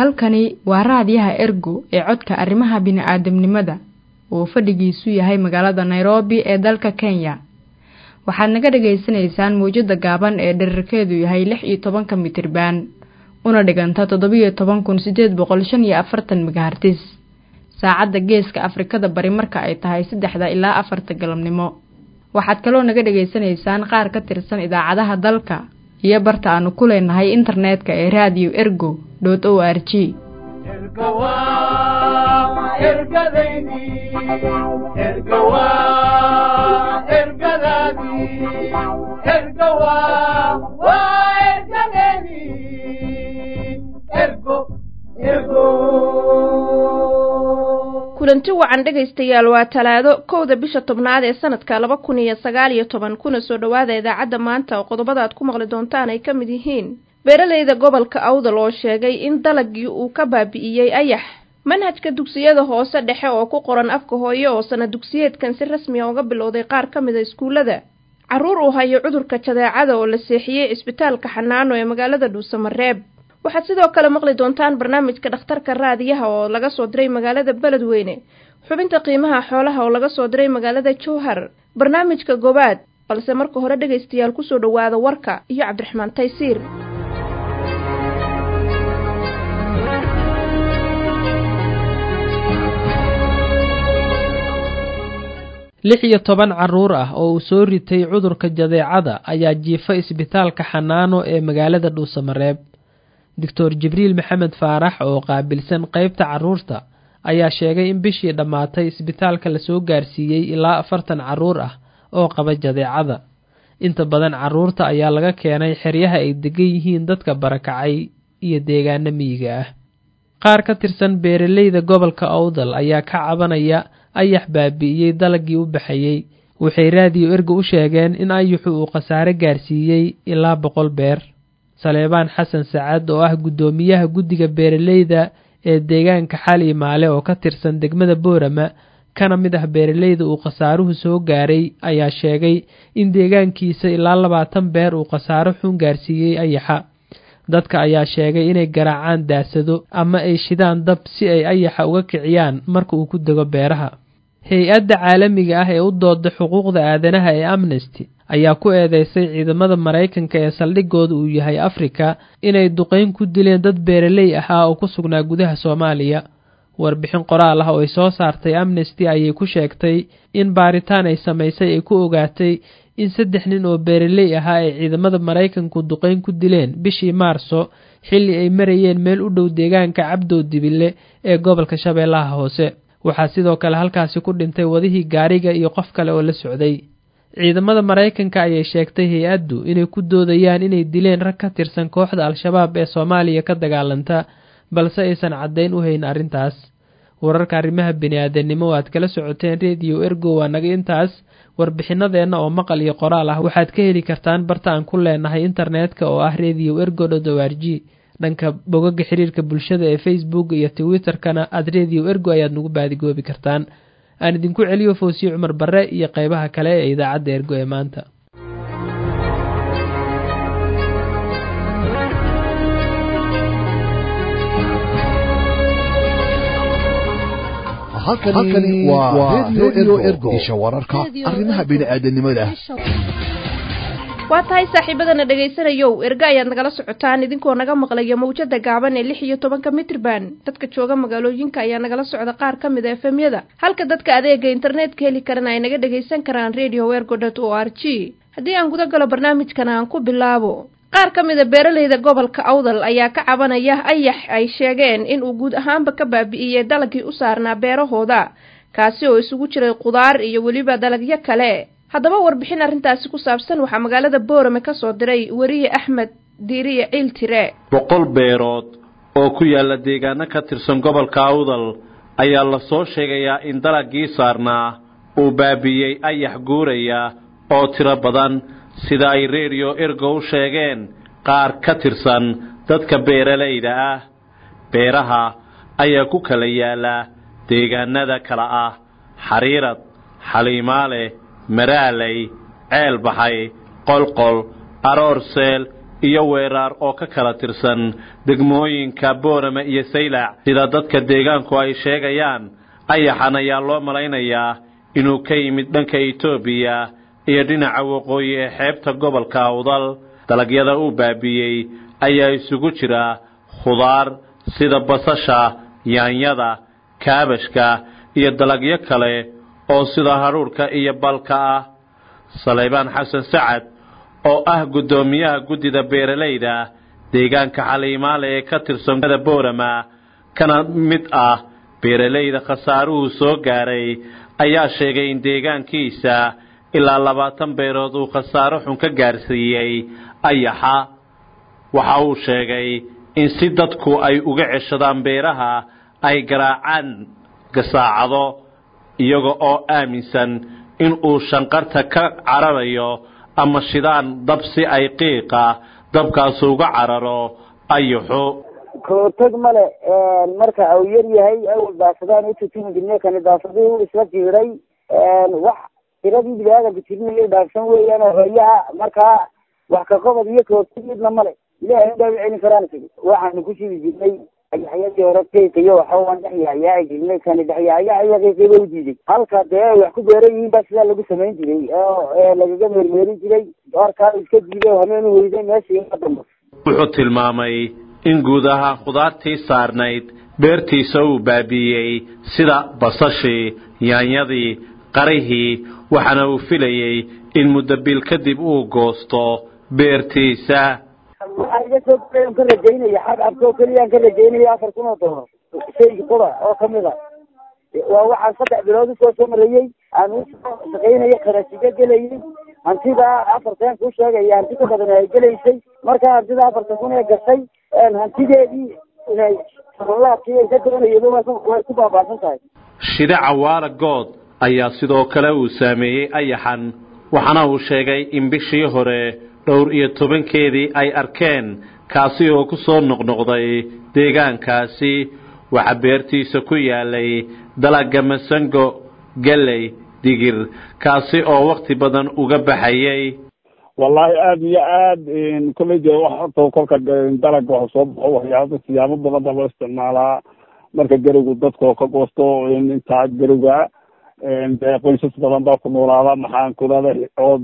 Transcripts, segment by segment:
halkani waa raadiyaha ergo ee codka arrimaha bini'aadamnimada oo fadhigiisu yahay magaalada nairobi ee dalka kenya waxaad naga dhagaysanaysaan mawjada gaaban ee dherarkeedu yahay lix iyo tobanka mitriban una dhiganta toddobiyo toban kun sideed boqol shan iyo afartan megahartis saacadda geeska afrikada bari marka ay tahay saddexda ilaa afarta galabnimo waxaad kaloo naga dhagaysanaysaan qaar ka tirsan idaacadaha dalka iyo barta aanu ku leenahay internetka ee radio ergo dot o r g kulanti wacan dhegaystayaal waa talaado kowda bisha tobnaad ee sanadka laba kun iyo sagaal iyo toban kuna soo dhowaada idaacadda maanta oo qodobada aad ku maqli doontaan ay ka mid yihiin beeralayda gobolka awdal oo sheegay in dalagii uu ka baabi'iyey ayax manhajka dugsiyada hoose dhexe oo ku qoran afka hooye oo sana dugsiyeedkan si rasmiya uga bilowday qaar ka mid a iskuullada carruur uu hayo cudurka jadeecada oo la seexiyey cisbitaalka xanaano ee magaalada dhuusamareeb waxaad sidoo kale maqli doontaan barnaamijka dhakhtarka raadiyaha oo laga soo diray magaalada beledweyne xubinta qiimaha xoolaha oo laga soo diray magaalada jowhar barnaamijka gobaad balse marka hore dhegaystayaal kusoo dhowaada warka iyo cabdiraxmaan taysiir lix iyo toban carruur ah oo uu soo ritay cudurka jadeecada ayaa jiifa isbitaalka xanaano ee magaalada dhuusamareeb doctor jibriil maxamed faarax oo qaabilsan qeybta carruurta ayaa sheegay in bishii dhammaatay isbitaalka lasoo gaarsiiyey ilaa afartan carruur ah oo qaba jadeecada inta badan carruurta ayaa laga keenay xeryaha ay degan yihiin dadka barakacay iyo deegaano miyiga ah qaar ka tirsan beeraleyda gobolka owdal ayaa ka cabanaya ayax baabi'iyey dalagii u baxayey waxay raadiyo erga u sheegeen in ayaxu uu khasaare gaarsiiyey ilaa boqol beer saleebaan xasan sacad oo ah guddoomiyaha guddiga beeraleyda ee deegaanka xali maale oo ka tirsan degmada boorama kana mid ah beeraleyda uu khasaaruhu soo gaaray ayaa sheegay in deegaankiisa ilaa labaatan beer uu khasaaro xun gaarsiiyey ayaxa dadka ayaa sheegay inay garaacaan daasado ama ay shidaan dab si ay ayaxa uga kiciyaan marka uu ku dego beeraha hay-adda caalamiga ah ee u dooda xuquuqda aadanaha ee amnesty ayaa ku eedeysay ciidamada maraykanka ee saldhigooda uu yahay afrika inay duqeyn ku dileen dad beeraley ahaa oo ku sugnaa gudaha soomaaliya warbixin qoraal ah oo ay soo saartay amnesty ayay ku sheegtay in baaritaan ay samaysay ay ku ogaatay in saddex nin oo beeraley ahaa ay ciidamada maraykanku duqeyn ku dileen bishii maarso xilli ay marayeen meel u dhow deegaanka cabdow dibile ee gobolka shabeellaha hoose waxaa sidoo kale halkaasi ku dhintay wadihii gaariga iyo qof kale oo la socday ciidamada maraykanka ayay sheegtay hay-addu inay ku doodayaan inay dileen rag ka tirsan kooxda al-shabaab ee soomaaliya ka dagaalanta balse aysan caddayn u hayn arrintaas wararka arrimaha bini-aadanimo o aad kala socoteen rediyo ergo waa naga intaas warbixinadeenna oo maqal iyo qoraal ah waxaad ka heli kartaan barta aan ku leenahay internetka oo ah rediyo ergo dot o r g dhanka bogaga xiriirka bulshada ee facebook iyo twitterkana aad rediyo ergo ayaad nagu baadigoobi kartaan aan idinku celiyo foosiye cumar barre iyo qeybaha kale ee idaacadda ergo ee maanta halkani waa redio ergo isha wararka arrimaha bini'aadanimada waa tahay saaxiibadana dhegaysanayow erga ayaad nagala socotaan idinkoo naga maqlaya mawjada gaaban ee lix iyo tobanka mitrban dadka jooga magaalooyinka ayaa nagala socda qaar ka mid a efemyada halka dadka adeega internetka heli karana ay naga dhagaysan karaan radio wergo dot o r g haddii aan guda galo barnaamijkana aan ku bilaabo qaar ka mid a beeraleyda gobolka awdal ayaa ka cabanaya ayax ay sheegeen in uu guud ahaanba ka baabi'iyey dalagii u saarnaa beerahooda kaasi oo isugu jiray qudaar iyo weliba dalagyo kale haddaba warbixin arrintaasi ku saabsan waxaa magaalada boorame ka soo diray weriye axmed diiriye ciil tire boqol beerood oo ku yaalla deegaano ka tirsan gobolka awdal ayaa la soo sheegayaa in dalagii saarnaa uu baabi'iyey ayax guuraya oo tiro badan sida ay redio ergo u sheegeen qaar ka tirsan dadka beeralayda ah beeraha ayaa ku kala yaalla deegaanada kala ah xariirad xaliimaale maraaley ceel baxay qolqol aroorseel iyo weeraar oo ka kala tirsan degmooyinka boorame iyo saylac sida dadka deegaanku ay sheegayaan ayaxan ayaa loo malaynayaa inuu ka yimid dhanka etoobiya iyo dhinaca waqooyi ee xeebta gobolka awdal dalagyada uu baabi'iyey ayaa isugu jira khudaar sida basasha yaanyada kaabashka iyo dalagyo kale oo sida hadhuudhka iyo balka ah saleybaan xasan sacad oo ah guddoomiyaha guddida beeralayda deegaanka xaliimaale ee ka tirsan boorama kana mid ah beeralayda khasaaruhu soo gaaray ayaa sheegay in deegaankiisa ilaa labaatan beerood uu khasaaro xun ka gaarsiiyey ayaxa waxa uu sheegay in si dadku ay uga ceshadaan beeraha ay garaacaan gasaacado iyaga oo aaminsan in uu shanqarta ka cararayo ama shidaan dab si ay qiiqa dabkaasu uga cararo ayaxu kootag male marka uu yar yahay awal daasadaan u tutumi jirnay kani daasadii u isla jiiray wax tiradii biniaadanka tirinayay dhaafsan weeyaan oo hoyaha markaa wax ka qobod iyo kootag midna male ilaahay unbaa u celin karaan isigi waxaanu ku shidi jirnay ayaxyadii hore qiiqiyo waxawaan dhex yahyaaci jirnay kani dhexyaayaciyo qiiqiba u diiday halka dee ay wax ku beeran yihiin baa sidaa lagu samayn jiray oo lagaga meermeerin jiray doorkaa iska diiday hameen weyday meeshii ka dambe wuxuu tilmaamay in guud ahaan khudaartii saarnayd beertiisa uu baabi'iyey sida basashii yaanyadii qarihii waxaana uu filayey in muddo bil kadib uu goosto beertiisa waxaa iga soo an ka rajaynaya xag abkoo keliyaan ka rajaynaya afar kun oo dollar shayga qura oo kamid a waa waxaan saddex bilood usoo soo marayey aan usoo shaqaynaya qarasiga gelayay hantida afartan ku sheegaya hanti ka badan ay gelaysay markaa hantida afartan kun ee gashay hantideedii inay sabalaadkii ay ka doonayeen way ku baabaasan tahay shide cawaala good ayaa sidoo kale uu saameeyey ayaxan waxaana uu sheegay in bishii hore dhowr iyo tobankeedii ay arkeen kaasi oo ku soo noqnoqday deegaankaasi waxaa beertiisa ku yaalay dalagga masango galley digir kaasi oo wakti badan uga baxayay wallaahi aada iyo aad kolley de wax horta kolka dalagga wax soo baxo waxyaaba siyaabo badan baa loo isticmaalaa marka garowgu dadkao ka goosto intaa garowga dee qoysas badan baa ku noolaada maxaan kulada ood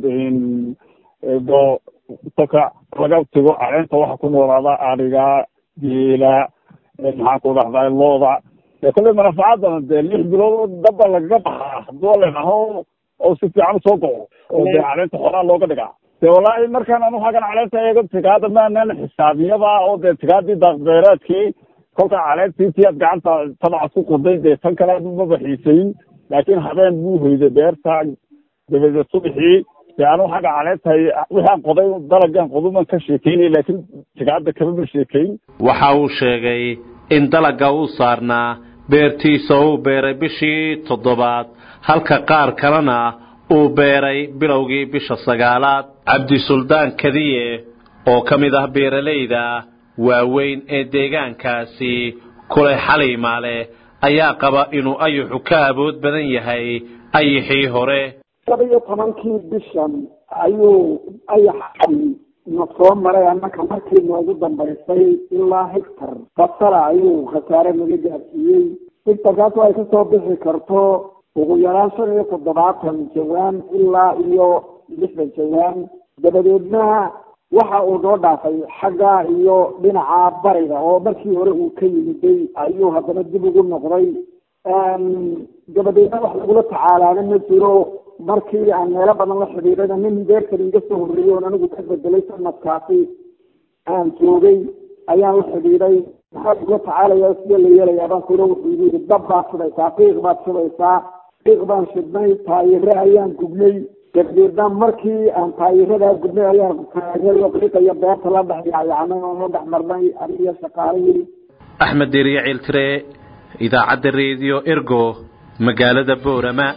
do kolka laga tago caleenta waxa ku noolaada ariga geela maxaan ku dhahdaa looda de kolley manafacadana dee lix bilood dabba lagaga baxaa haduu ladhaho oo si fiican usoo goco oo dee caleenta xoraa looga dhigaa de wallaahi markaan anu hagan caleenta eego tigaada maanan xisaabiyada oo dee tigaadii daaqbeereedkii kolka caleentii ti aad gacanta tabaca ku qoday dee tan kale maba xiisayn laakiin habeen buu hoyday beerta dabadeed subaxii dee anu xagga caleentahay wixaan qoday dalagan qoduman ka sheekeynay laakiin tigaada kamaba sheekeyn waxa uu sheegay in dalagga uu saarnaa beertiisa uu beeray bishii toddobaad halka qaar kalena uu beeray bilowgii bisha sagaalaad cabdisuldaan kadiye oo ka mid ah beeralayda waaweyn ee deegaankaasi kulay xaliimaale ayaa qaba inuu ayaxu ka awood badan yahay ayaxii hore laba iyo tobankii bishan ayuu ayaxii na soo maray annaka markii noogu dambaysay ilaa hectar basala ayuu khasaare naga gaarsiiyey hectarkaas ay kasoo bixi karto ugu yaraan shan iyo toddobaatan jawaan ilaa iyo lixdan jawaan dabadeedna waxa uu noo dhaafay xagga iyo dhinaca bariga oo markii hore uu ka yimiday ayuu haddana dib ugu noqday dabadeedna wax lagula tacaalaana ma jiro markii aan meelo badan la xidhiidhayna nin beertan iga soo horreeyey oon anigu ka bedelay sanadkaasi aan joogay ayaan la xidhiidhay maxaa lagula tacaalaya sidee la yeelayaa baan kuro wuxuu igu yidhi dab baad shidaysaa qiiq baad shidaysaa qiiq baan shidnay taayire ayaan gubnay dabadeedna markii aan taayiradaa gubnay ayaan taayiro qiiqa iyo beerta la dhex yaayacnay oo la dhex marnay aniyo shaqaalihii axmed deriya ciiltire idaacadda reediyo ergo magaalada boorama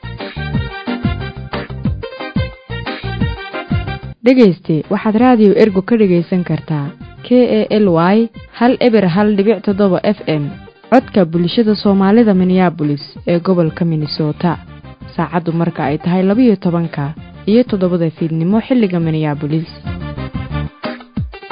dhegayste waxaad raadiyo ergo ka dhegaysan kartaa k e l y hal eber hal dhibic toddoba f m codka bulshada soomaalida minneabolis ee gobolka minnesota saacaddu marka ay tahay labiyo tobanka iyo toddobada fiidnimo xilliga minneabolis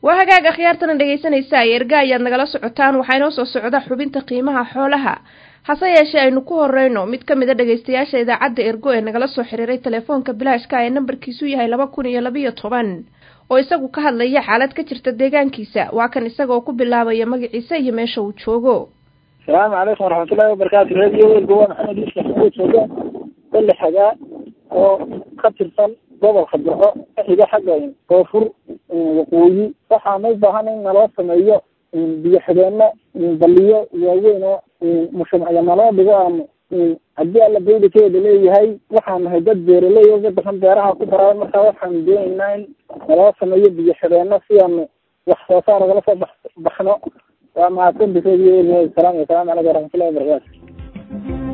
waa hagaag akhyaartana dhegaysanaysa erga ayaad nagala socotaan waxaa inoo soo socda xubinta qiimaha xoolaha hase yeeshee aynu ku horeyno mid ka mid a dhegaystayaasha idaacadda ergo ee nagala soo xiriiray telefoonka bilaashka ee nambarkiisu yahay laba kun iyo labiyo toban oo isagu ka hadlaya xaalad ka jirta deegaankiisa waa kan isagaoo ku bilaabaya magaciisa iyo meesha uu joogo asalaamu calaykum waraxmatullahi wabarakaatu radio ergo waa maxamed yuusuf maxamuud jooga belle xagaa oo ka tirsan gobolka burco ka xiga xagga koonfur waqooyi waxaana u baahan in naloo sameeyo biyo xideenno baliyo waaweyn oo mushumacyo naloo dhigo aanu haddii alla baydikeeda leeyahay waxaan nahay dad beeraley oo badan beeraha ku daraa markaa waxaanu doonaynaa in naloo sameeyo biyo xideenno si aanu wax soo saar ogala soo bax baxno waa mahadsanti radio ergo salaam asalaamu calaykum waraxmatullahi wabarakaatu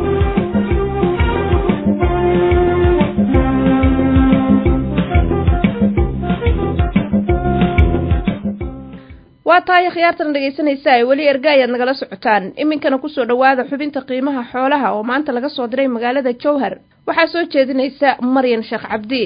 waa tahay khiyaartana dhegaysanaysa ay weli erga ayaad nagala socotaan iminkana kusoo dhowaada xubinta qiimaha xoolaha oo maanta laga soo diray magaalada jowhar waxaa soo jeedinaysa maryan sheekh cabdi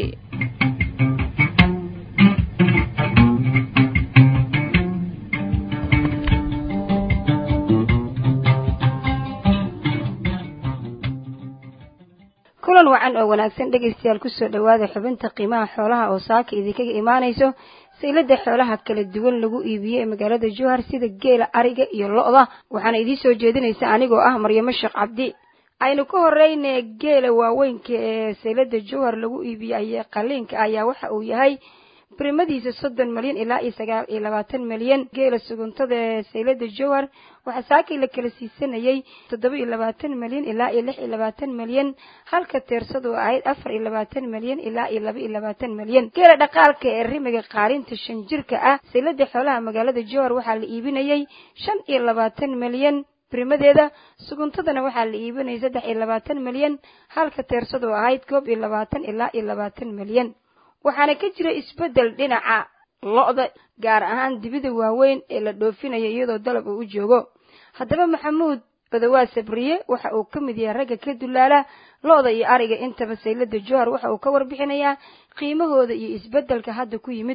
kulan wacan oo wanaagsan dhegaystayaal kusoo dhowaada xubinta qiimaha xoolaha oo saaka idinkaga imaanayso saylada xoolaha kala duwan lagu iibiye ee magaalada jowhar sida geela ariga iyo lo-da waxaana idiin soo jeedinaysa anigoo ah maryamo sheekh cabdi aynu ka horeyne geela waaweynka ee saylada jowhar lagu iibiyey ay qaliinka ayaa waxa uu yahay primadiisa soddon malyan ilaa iyo sagaal iyo labaatan malyan geela suguntada ee saylada jowhar waxaa saakii la kala siisanayay toddoba iyo labaatan malyan ilaa iyo lix iyo labaatan malyan halka teersadu ahayd afar iyo labaatan malyan ilaa iyo laba iyo labaatan malyan geela dhaqaalka ee rimiga qaalinta shan jirka ah saylada xoolaha magaalada jowhar waxaa la iibinayay shan iyo labaatan malyan brimadeeda suguntadana waxaa la iibinayay saddex iyo labaatan malyan halka teersadu ahayd koob iyo labaatan ilaa iyo labaatan malyan waxaana ka jira isbeddel dhinaca lo-da gaar ahaan dibida waaweyn ee la dhoofinaya iyadoo dalab uu u joogo haddaba maxamuud badawaa sabriye waxa uu ka mid yahay ragga ka dulaala lo-da iyo ariga intaba saylada jowhar waxa uu ka warbixinayaa qiimahooda iyo isbeddelka hadda ku yimid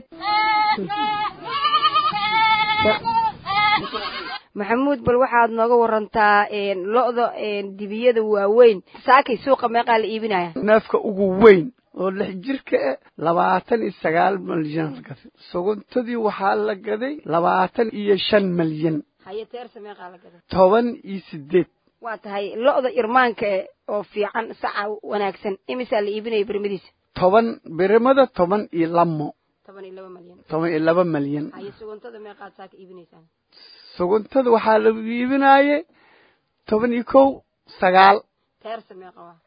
maxamuud bal waxaad nooga warantaa lo-da dibiyada waaweyn saakay suuqa meeqaa la iibinaya neefka ugu weyn oo lix jirka eh labaatan iyo sagaal malyan la gaday suguntadii waxaa la gaday labaatan iyo shan malyan haye teersa meeqaa la gaday toban iyo sideed waa tahay lo-da irmaanka e oo fiican saca wanaagsan imisaa la iibinaya birmadiisa toban birimada toban iyo lamo toban iyo laba malyan toban iyo laba malyan haye suguntada meeqaad saaka iibinaysaan suguntada waxaa lagu iibinaaye toban iyo kow sagaal teersa meeqa waa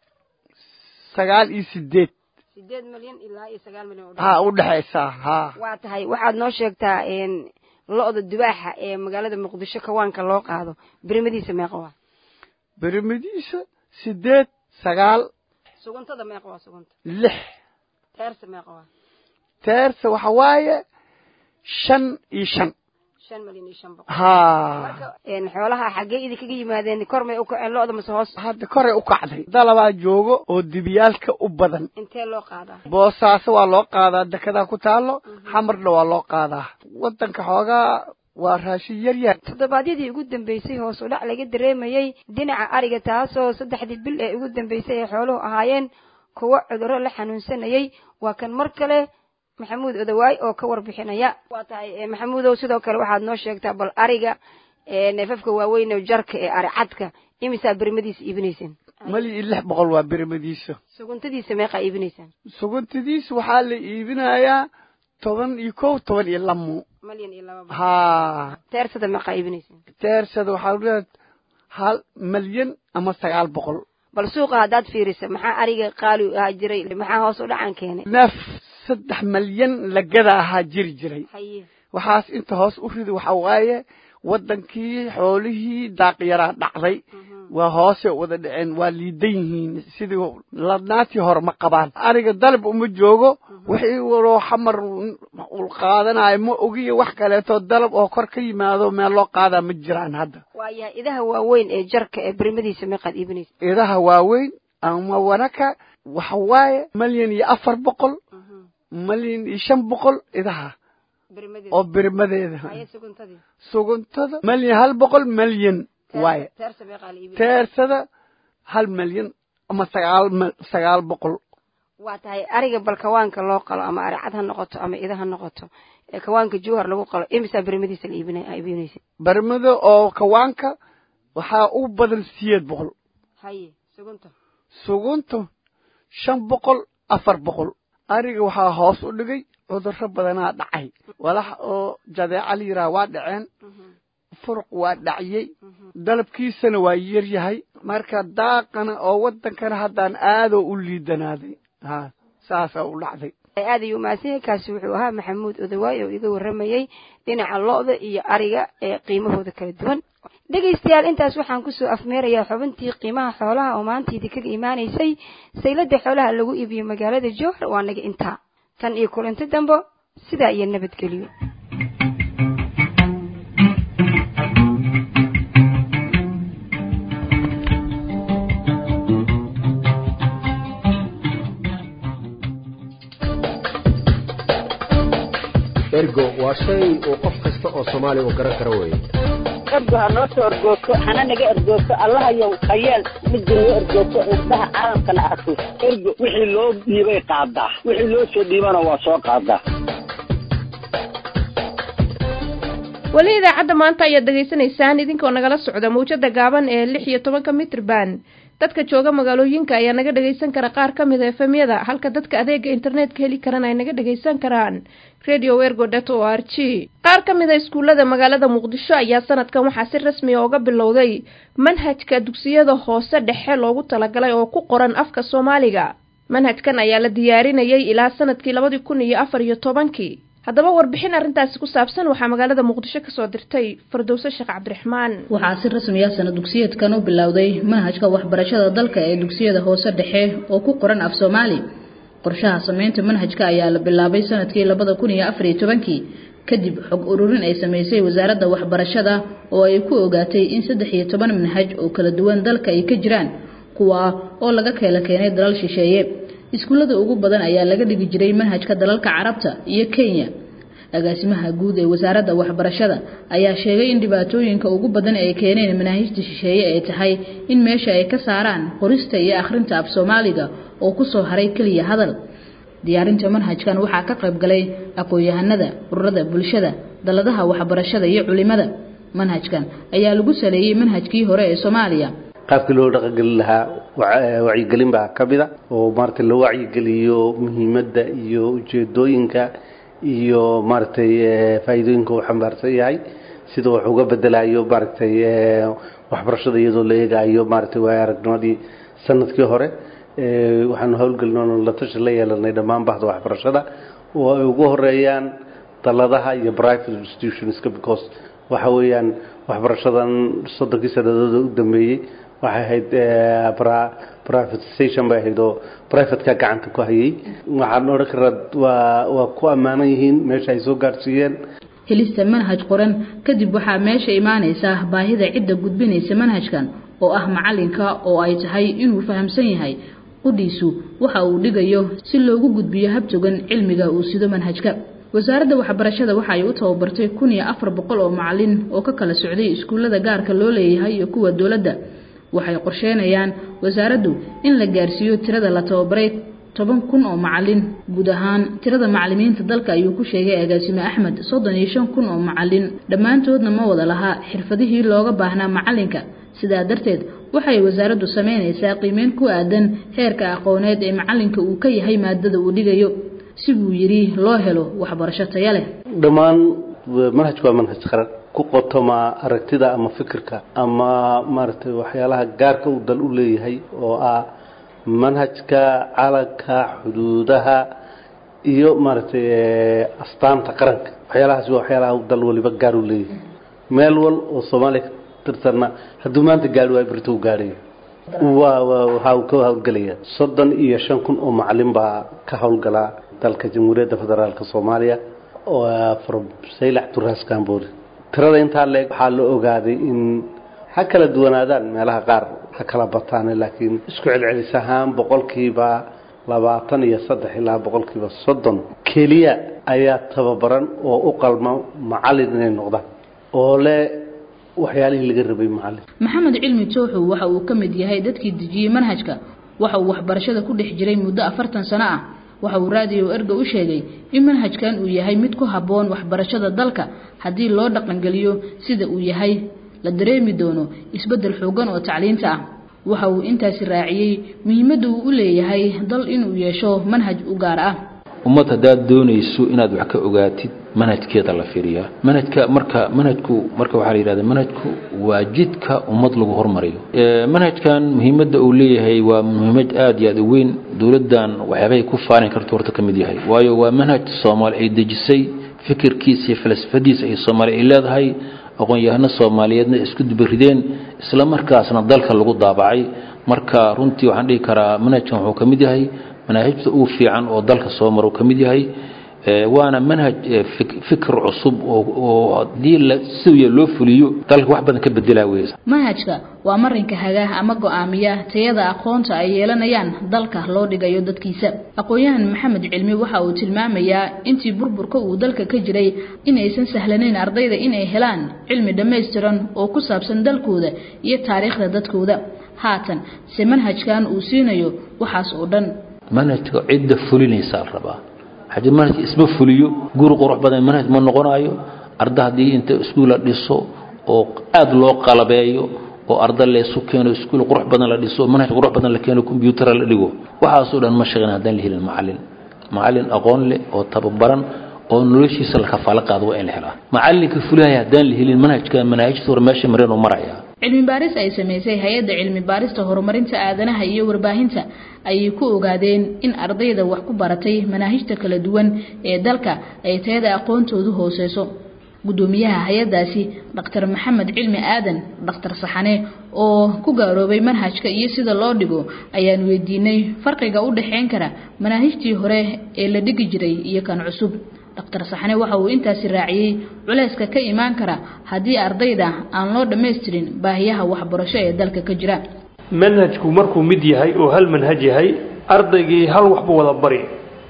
sagaal iyo sideed sideed malyan ilaa iyo sagaal malyan ha u dhexaysaa ha waa tahay waxaad noo sheegtaa lo-da dubaaxa ee magaalada muqdisho kawaanka loo qaado birimadiisa meeqa waa birimadiisa sideed sagaal suguntada meeqa waa sugunta lix teersa meeqa waa teersa waxa waaye shan iyo shan shan malyan iyo shan boqol ha marka xoolaha xaggee idinkaga yimaadeen kor may u kaceen lo-da mase hoos hadda koray u kacday dalabaa joogo oo dibiyaalka u badan intee loo qaadaa boosaaso waa loo qaadaa dekedaa ku taalo xamarna waa loo qaadaa waddanka xoogaa waa raashin yar yar toddobaadyadii ugu dambeysay hoos u dhac laga dareemayey dhinaca ariga taasoo saddexdii bil ee ugu dambeysay ay xooluhu ahaayeen kuwo cudurro la xanuunsanayay waa kan mar kale maxamuud odawaay oo ka warbixinaya waa tahay maxamuudow sidoo kale waxaad noo sheegtaa bal ariga neefafka waaweyn oo jarka ee ari cadka imisaa birimadiisa iibinaysaan mali iyo lix boqol waa birimadiisa suguntadiisa meeqaa iibinaysaan suguntadiisa waxaa la iibinayaa toban iyo kow toban iyo lamo malyan iyo laba ha teersada meeqaa iibinaysaan teersada waxaa leedahay hal malyan ama sagaal boqol bal suuqa haddaad fiirisa maxaa ariga qaali ahaa jiray maxaa hoos u dhacan keenay neef saddex malyan lagada ahaa jiri jiray haye waxaas inta hoos u ridi waxa waaye waddankii xoolihii daaqyaraa dhacday waa hoose wada dhaceen waa liidan yihiin sidii ladnaatii hore ma qabaan aniga dalab uma joogo wixii waloo xamar ul qaadanayo ma ogiyo wax kaleeto dalab oo kor ka yimaado meel loo qaadaa ma jiraan hadda waayahay idaha waaweyn ee jarka ee birimadiisa meeqaad iibinaysa idaha waaweyn ama wanaka waxa waaye malyan iyo afar boqol malyan iyo shan boqol idaha oo birmadeeda suguntada malyan hal boqol malyan waaye teersada hal malyan ama sagaal sagaal boqol waa tahay ariga bal kawaanka loo qalo ama ari cad ha noqoto ama ida ha noqoto ee kawaanka jowhar lagu qalo imisaa bermadiisa la iibinaysa bermada oo kawaanka waxaa u badan siyeed boqol haye sugunta sugunta shan boqol afar boqol ariga waxaa hoos u dhigay cudurro badanaa dhacay walax oo jadeeca la yidhaha waa dhaceen furuq waa dhaciyey dalabkiisana waa yar yahay marka daaqana oo waddankana haddaan aadoo u liidanaaday ha saasaa u dhacday aad ayuu mahadsan yahay kaasi wuxuu ahaa maxamuud odawaay oo iga warramayey dhinaca lo-da iyo ariga ee qiimahooda kala duwan dhegaystayaal intaas waxaan kusoo afmeerayaa xubintii qiimaha xoolaha oo maanta idinkaga imaanaysay sayladda xoolaha lagu iibiyo magaalada jowhar waa naga intaa tan iyo kulanti dambo sidaa iyo nabadgelyo ergo waa shay uu qof kasta oo soomaaliya uu garan karo weeye ergo ha noo soo ergoogto hana naga ergoogto allahayow hayeel midda noo ergoogto indhaha caalamkana arko ergo wixii loo dhiibay qaadaa wixii loo soo dhiibana waa soo qaadaa weli idaacadda maanta ayaad dhegaysanaysaan idinkoo nagala socda mawjada gaaban ee lix iyo tobanka mitrban dadka jooga magaalooyinka ayaa naga dhagaysan kara qaar ka mid a efemyada halka dadka adeega internetka heli karana ay naga dhagaysan karaan radio ergo dot o r g qaar ka mid a iskuullada magaalada muqdisho ayaa sanadkan waxaa si rasmiya uga bilowday manhajka dugsiyada hoose dhexe loogu talagalay oo ku qoran afka soomaaliga manhajkan ayaa la diyaarinayay ilaa sanadkii labadii kun iyo afar iyo tobankii haddaba warbixin arrintaasi ku saabsan waxaa magaalada muqdisho kasoo dirtay fardowse sheekh cabdiraxmaan waxaa si rasmiya sana dugsiyeedkan u bilowday manhajka waxbarashada dalka ee dugsiyada hoose dhexe oo ku qoran af soomaali qorshaha sameynta manhajka ayaa la bilaabay sanadkii labada kun iyo afar iyo tobankii kadib xog ururin ay sameysay wasaaradda waxbarashada oo ay ku ogaatay in saddex iyo toban manhaj oo kala duwan dalka ay ka jiraan kuwa oo laga keela keenay dalal shisheeye iskuullada ugu badan ayaa laga dhigi jiray manhajka dalalka carabta iyo kenya agaasimaha guud ee wasaaradda waxbarashada ayaa sheegay in dhibaatooyinka ugu badan ay keeneen manaahijta shisheeye ay tahay in meesha ay ka saaraan qorista iyo akhrinta af soomaaliga oo kusoo haray keliya hadal diyaarinta manhajkan waxaa ka qayb galay aqoon-yahanada ururada bulshada daladaha waxbarashada iyo culimada manhajkan ayaa lagu saleeyey manhajkii hore ee soomaaliya qaabkii loo dhaqangelin lahaa wacyigelin baa ka mid a oo maaragtay loo wacyigeliyo muhiimadda iyo ujeedooyinka iyo maaragtay faa'iidooyinka uu xambaarsan yahay sida wax uga bedelayo maaragtay waxbarashada iyadoo la eegayo maaragtay waaya aragnimadii sanadkii hore waxaanu howlgelinoon la tashi la yeelanay dhammaan bahda waxbarashada oo ay ugu horeeyaan daladaha iyo private institutionska because waxa weeyaan waxbarashadan soddonkii sanadooda u dambeeyey waxay ahayd privatization bay ahayd oo privateka gacanta ku hayay waxaan odhan karaa waa waa ku ammaanan yihiin meesha ay soo gaadhsiiyeen helista manhaj qoran kadib waxaa meesha imaanaysa baahida cidda gudbinaysa manhajkan oo ah macalinka oo ay tahay inuu fahamsan yahay qudhiisu waxa uu dhigayo si loogu gudbiyo habtogan cilmiga uu sido manhajka wasaaradda waxbarashada waxa ay u tababartay kun iyo afar boqol oo macalin oo ka kala socday iskuullada gaarka loo leeyahay iyo kuwa dowladda waxay qorsheynayaan wasaaraddu in la gaarsiiyo tirada la tababaray toban kun oo macalin guud ahaan tirada macalimiinta dalka ayuu ku sheegay agaasime axmed soddon iyo shan kun oo macalin dhammaantoodna ma wada lahaa xirfadihii looga baahnaa macalinka sidaa darteed waxay wasaaraddu sameynaysaa qiimeyn ku aadan heerka aqooneed ee macalinka uu ka yahay maadada uu dhigayo si buu yidhi loo helo waxbarasho taya leh dhammaan manhajku waa manhaj qaran ku qotoma aragtida ama fikirka ama maaragtay waxyaalaha gaarka uu dal u leeyahay oo ah manhajka calanka xuduudaha iyo maaragtay astaanta qaranka waxyaalahaas waa waxyaalaha uu dal waliba gaar u leeyahay meel wal oo soomaaliya ka tirsanna hadduu maanta gaari waayo berito u gaadhaya waa waa waxa uu ka howlgelaya soddon iyo shan kun oo macalin baa ka howlgala dalka jamhuuriyadda federaalka soomaaliya from saylax to ras cambodia tirada intaa leeg waxaa la ogaaday in ha kala duwanaadaan meelaha qaar ha kala bataan laakiin isku celcelis ahaan boqolkiiba labaatan iyo saddex ilaa boqolkiiba soddon k keliya ayaa tababaran oo u qalma macallin inay noqdaan oo leh waxyaalihii laga rabay macallin maxamed cilmi tooxow waxa uu ka mid yahay dadkii dejiyey manhajka waxa uu waxbarashada ku dhex jiray muddo afartan sano ah waxa uu raadiyo erga u sheegay in manhajkan uu yahay mid ku habboon waxbarashada dalka haddii loo dhaqangeliyo sida uu yahay la dareemi doono isbeddel xoogan oo tacliinta ah waxa uu intaasi raaciyey muhiimadda uu u leeyahay dal inuu yeesho manhaj u gaar ah ummad haddaad doonayso inaad wax ka ogaatid manhajkeeda la fiiriyaa manhajka marka manhajku marka waxaa la yidhahda manhajku waa jidka ummad lagu hormariyo manhajkan muhiimadda uu leeyahay waa muhiimad aada iyo aada u weyn dowladdan waxyaabahay ku faalin karto horta ka mid yahay waayo waa manhaj soomaali ay dejisay fikirkiisa iyo falsafadiisa ay soomaali ay leedahay aqoon-yahano soomaaliyeedna isku dubarideen isla markaasna dalka lagu daabacay marka runtii waxaan dhihi karaa manhajkan wuxuu ka mid yahay manaahijta uu fiican oo dalka soo maro ka mid yahay waana manhaj fikir cusub oo haddii siya loo fuliyo dalka wax badan ka bedelaa weysa manhajka waa marinka hagaah ama go-aamiya tayada aqoonta ay yeelanayaan dalka loo dhigayo dadkiisa aqoon-yahan maxamed cilmi waxa uu tilmaamayaa intii burburka uu dalka ka jiray inaysan sahlanayn ardayda inay helaan cilmi dhammaystiran oo ku saabsan dalkooda iyo taariikhda dadkooda haatan se manhajkan uu siinayo waxaas oo dhan manhajka cidda fulinaysaa la rabaa haddii manhajka isma fuliyo guri qurux badan manhaj ma noqonayo arda haddii inta iskuul la dhiso oo aada loo qalabeeyo oo arda leesu keeno iskuul qurux badan la dhiso manhaj qurux badan la keeno combyutara la dhigo waxaasoo dhan ma shaqeyn haddaan la helin macallin macallin aqoon leh oo tababaran oo noloshiisa la kafaalo qaado waa in la helaa macallinka fulihaya haddaan la helin manhajka manaahijta hore meesha mareen oo maraya cilmi baaris ay samaysay hay-adda cilmi baarista horumarinta aadanaha iyo warbaahinta ayay ku ogaadeen in ardayda wax ku baratay manaahijta kala duwan ee dalka ay tayada aqoontoodu hooseyso guddoomiyaha hay-addaasi dhaktar maxamed cilmi aadan dhakhtar saxane oo ku gaaroobay manhajka iyo sida loo dhigo ayaan weydiinay farqiga u dhexeyn kara manaahijtii hore ee la dhigi jiray iyo kan cusub dhaktar saxane waxa uu intaasi raaciyey culeyska ka imaan kara haddii ardayda aan loo dhammaystirin baahiyaha waxbarasho ee dalka ka jira manhajku markuu mid yahay oo hal manhaj yahay ardaygii hal waxbu wada bari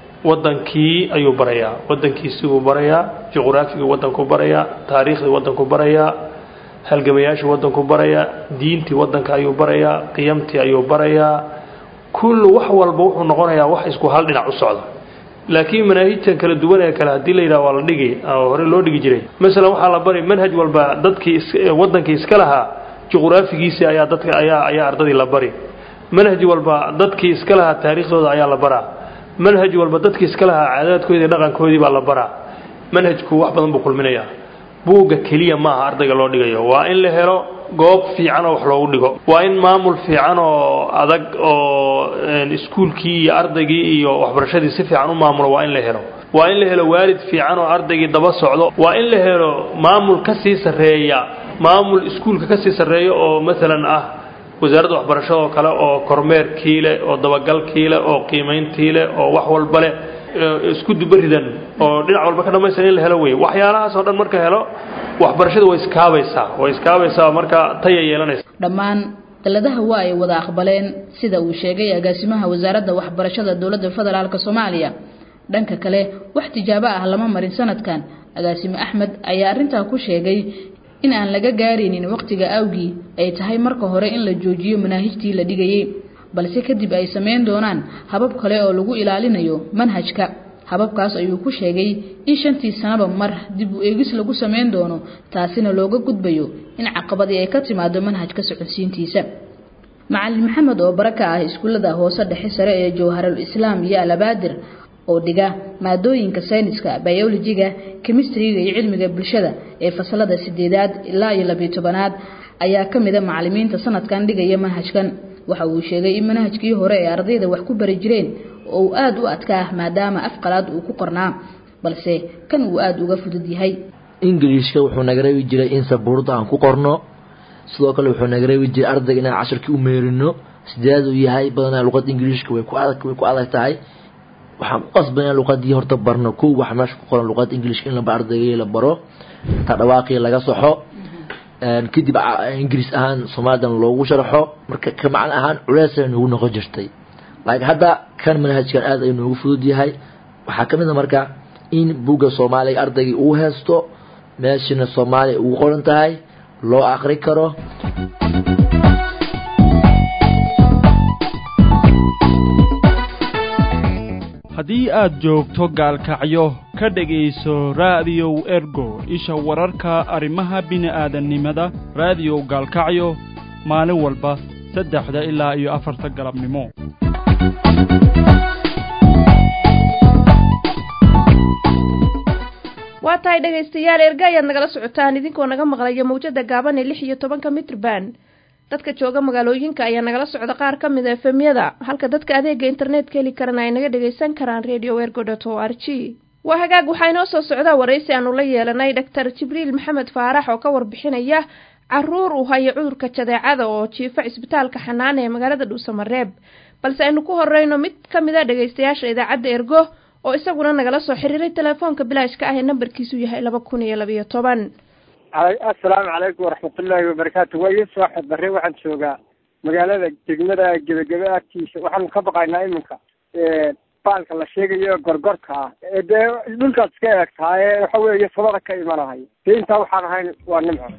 wadankii ayuu barayaa wadankiisibuu barayaa juqraafiga wadanku barayaa taariikhdii wadanku barayaa halgamayaasha wadanku barayaa diintii wadanka ayuu barayaa qiyamtii ayuu barayaa kullu wax walba wuxuu noqonayaa wax isku hal dhinac u socda laakiin manaahijtan kala duwan ee kale haddii la yidhaha waa la dhigi hore loo dhigi jiray masalan waxaa la bari manhaj walba dadkii wadankii iska lahaa juqraafigiisii ayaa dadka ayaa ayaa ardadii la bari manhaj walba dadkii iska lahaa taariikhdooda ayaa la baraa manhaj walba dadkii iska lahaa caadaadkoodii dhaqankoodii baa la baraa manhajku wax badan buu kulminayaa buugga keliya maaha ardayga loo dhigayo waa in la helo goob fiican oo wax loogu dhigo waa in maamul fiican oo adag oo iskuulkii iyo ardaygii iyo waxbarashadii si fiican u maamulo waa in la helo waa in la helo waalid fiican oo ardaygii daba socdo waa in la helo maamul ka sii sarreeya maamul iskuulka ka sii sarreeya oo maalan ah wasaaradda waxbarashada oo kale oo kormeerkii leh oo dabagalkii leh oo qiimayntii leh oo wax walba leh isku dubaridan oo dhinac walba ka dhamaystiran in la helo wey waxyaalahaas oo dhan marka helo waxbarashada way iskaabaysaa way iskaabaysaa marka taya yeelanaysa dhammaan daladaha waa ay wada aqbaleen sida uu sheegay agaasimaha wasaaradda waxbarashada dowladda federaalk soomaaliya dhanka kale wax tijaabo ah lama marin sanadkan agaasime axmed ayaa arrintaa ku sheegay in aan laga gaaraynin waqtiga awgii ay tahay marka hore in la joojiyo manaahijtii la dhigayay balse kadib ay samayn doonaan habab kale oo lagu ilaalinayo manhajka hababkaas ayuu ku sheegay in shantii sanaba mar dib u eegis lagu samayn doono taasina looga gudbayo in caqabadii ay ka timaado manhajka socodsiintiisa macalin maxamed oo bara ka ah iskuullada hoose dhexe sare ee jawharul islaam iyo alabaadir oo dhiga maadooyinka sayniska biolojiga kemistriga iyo cilmiga bulshada ee fasalada sideedaad ilaa iyo labiyo tobanaad ayaa ka mida macalimiinta sanadkan dhigaya manhajkan waxa uu sheegay in manhajkii hore ee ardayda wax ku bari jireen oo uu aada u adkaa maadaama afqalaad uu ku qornaa balse kan uu aada uga fudud yahay ingiliishka wuxuu naga reebi jiray in sabuurda aan ku qorno sidoo kale wuxuu naga reebi jiray ardayga inaan casharkii u meerino sideed uu yahay badanaa luqadda ingiliishka way ku adag way ku adag tahay waxaan ku qasbanaa luqadii horta barno kow waxa meesha ku qoran luqadda ingiliishka in laba ardaygii la baro ta dhawaaqii laga soxo kadib ingiriis ahaan soomaalidan loogu sharxo marka ka macno ahaan culeysay noogu noqon jirtay laakiin hadda kan manhajkan aada ayuu noogu fudud yahay waxaa ka mid a marka in buugga soomaaliga ardaygii uu haysto meeshana soomaaliya ugu qoran tahay loo aqri karo haddii aad joogto gaalkacyo ka dhegayso raadiyow ergo isha wararka arrimaha bini'aadannimada raadiyow gaalkacyo maalin walba saddexda ilaa iyo afarta galabnimo waa tahay dhegaystayaal erga ayaad nagala socotaan idinkoo naga maqlaya mawjada gaaban ee lix iyo tobanka mitrban dadka jooga magaalooyinka ayaa nagala socda qaar ka mid a efemyada halka dadka adeega internetka heli karana ay naga dhagaysan karaan radio ergo dot o r g waa hagaag waxaa inoo soo socdaa waraysi aanu la yeelanay doctor jibriil maxamed faarax oo ka warbixinaya caruur uu hayo cudurka jadeecada oo jiifa cisbitaalka xanaana ee magaalada dhuusamareeb balse aynu ku horeyno mid ka mid a dhagaystayaasha idaacadda ergo oo isaguna nagala soo xiriiray telefoonka bilaashka ah ee nambarkiisu yahay laba kun iyo labayo toban assalaamu calaykum waraxmatullaahi wabarakaatu waa yuusuf axmed barre waxaan joogaa magaalada degmada gebagebe agtiisa waxaanu ka baqaynaa iminka baalka la sheegayo gorgorka ah ee dee dhulkaad iska eeg tahay ee waxa weeye sabada ka imanahay dee intaa waxaan ahayn waa nimco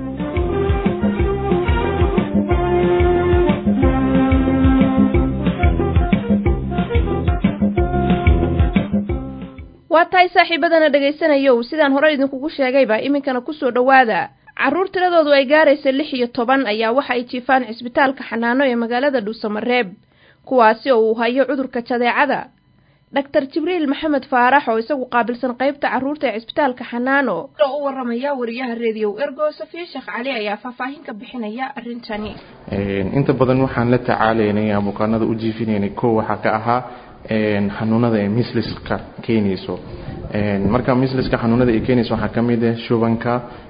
waa tahay saaxiibadana dhegaysanayow sidaan hore idinkugu sheegayba iminkana kusoo dhowaada carruur tiradoodu ay gaaraysa lix iyo toban ayaa waxa ay jiifaan cisbitaalka xanaano ee magaalada dhuusamareeb kuwaasi oo uu hayo cudurka jadeecada dhaktar jibriil maxamed faarax oo isagu qaabilsan qeybta carruurta ee cisbitaalka xanaano oo u waramaya wariyaha rediyow ergo safiya sheekh cali ayaa faahfaahin ka bixinaya arrintani inta badan waxaan la tacaalaynay bukaanada u jiifinaynay kow waxaa ka ahaa xanuunada ee misliska keenayso marka misliska xanuunada ay keenayso waxaa ka mid ah shubanka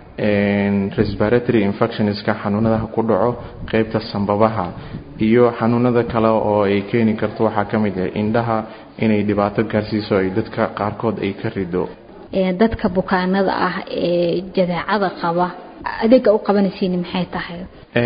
respiratory infectionska xanuunadaha ku dhaco qeybta sambabaha iyo xanuunada kale oo ay keeni karto waxaa ka mid ah indhaha inay dhibaato gaarsiiso ay dadka qaarkood ay ka rido dadka bukaanada ah ee jadeecada qaba adeega u qabanaysiin maxay tahay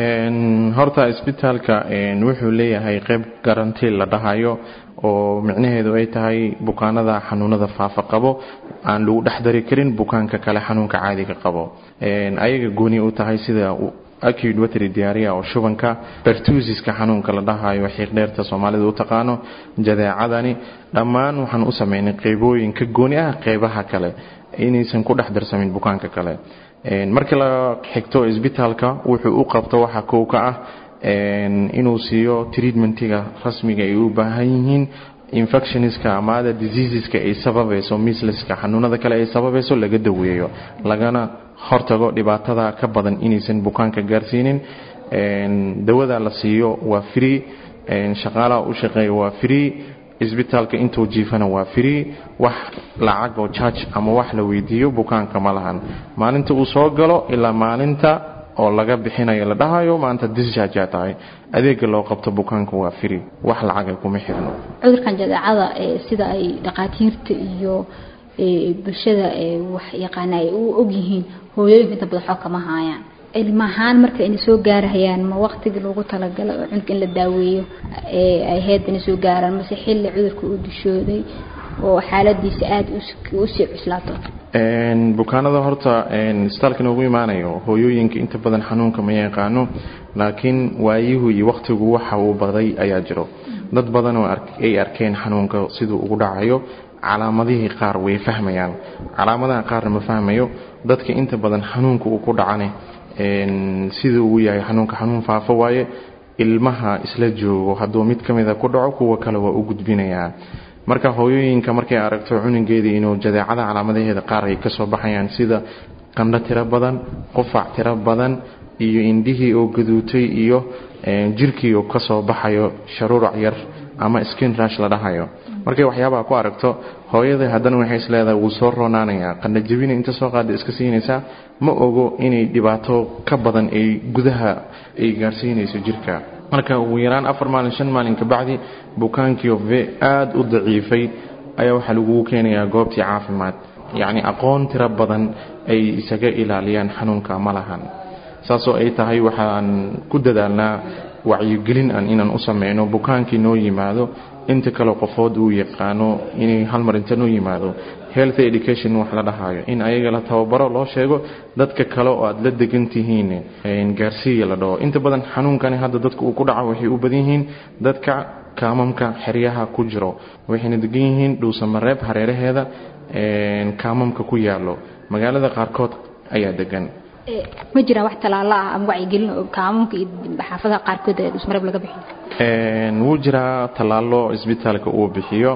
horta isbitaalka wuxuu leeyahay qeyb garanti la dhahayo oo micnaheedu ay tahay bukaanada xanuunada faafa qabo aan lagu dhex dari karin bukaanka kale xanuunka caadiga qabo ayaga gooni u tahay sida acute watery diarrhea oo shubanka pertusiska xanuunka la dhahayo xiiqdheerta soomaalida u taqaano jadeecadani dhammaan waxaan u sameynay qeybooyin ka gooni ah qeybaha kale inaysan ku dhex darsamin bukaanka kale markii la xigto isbitaalka wuxuu u qabto waxa kow ka ah inuu siiyo treatmentiga rasmiga ay u baahan yihiin infectionska amaada diseaseska ay sababayso misleska xanuunada kale ay sababayso laga daweeyo lagana hortago dhibaatada ka badan inaysan bukaanka gaarsiinin dawada la siiyo waa free shaqaalaha u shaqeeya waa free isbitaalka intuu jiifana waa free wax lacag oo charge ama wax la weydiiyo bukaanka ma lahan maalinta uu soo galo ilaa maalinta oo laga bixinayo la dhahayo maanta discharge tahay adeega loo qabto bukaanka waa free wax lacaga kuma xirno cudurkan jadeecada sida ay dhaqaatiirta iyo bulshada wax yaqaana ay u ogyihiin hooyooyinka inta badan xog kama haayaan cilmi ahaan marka inay soo gaarahayaan ma waqtigii loogu talagalay oo cunugka in la daaweeyo ay heed inay soo gaaraan mase xilli cudurka uu dushooday oo xaaladiisa aada usii cuslaato bukaanada horta isbitaalka noogu imaanayo hooyooyinka inta badan xanuunka ma yaqaano laakiin waayihu iyo waqtigu waxa uu baday ayaa jiro dad badan oo ay arkeen xanuunka siduu ugu dhacayo calaamadihii qaar way fahmayaan calaamadaha qaarna ma fahmayo dadka inta badan xanuunka uu ku dhacane siduu uu yahay xanuunka xanuun faafo waaye ilmaha isla joogo hadduu mid ka mida ku dhaco kuwa kale waa u gudbinayaa marka hooyooyinka markay aragto cunugeedii inuu jadeecada calaamadaheeda qaar ay kasoo baxayaan sida qandho tiro badan qufac tiro badan iyo indhihii oo gaduutay iyo jirkii oo kasoo baxayo sharuurac yar ama skin rush la dhahayo markay waxyaabaha ku aragto hooyada haddana waxay isleedahay wuu soo roonaanayaa qandho jabina inta soo qaada iska siinaysaa ma ogo inay dhibaato ka badan ay gudaha ay gaarsiinayso jirka marka ugu yaraan afar maalin shan maalin kabacdi bukaankii ve aada u daciifay ayaa waxaa lagugu keenayaa goobtii caafimaad yacni aqoon tiro badan ay isaga ilaaliyaan xanuunka ma lahan saasoo ay tahay waxaan ku dadaalnaa wacyigelin an inaan u sameyno bukaankii noo yimaado inta kale qofood uu yaqaano inay hal mar inta noo yimaado health education wax la dhahayo in ayaga la tababaro loo sheego dadka kale oo aad la degan tihiin gaarsiiya la dhaho inta badan xanuunkani hadda dadka uu ku dhaco waxay u badan yihiin dadka kaamamka xeryaha ku jiro waxayna degan yihiin dhuusamareeb hareeraheeda kaamamka ku yaalo magaalada qaarkood ayaa degan ma jiraan wax tallaalo ah ama wacyigelin oo kaamamka iyo xaafadaha qaarkood ee dhusmareeb laga bixiyo wuu jiraa tallaalo isbitaalka uu bixiyo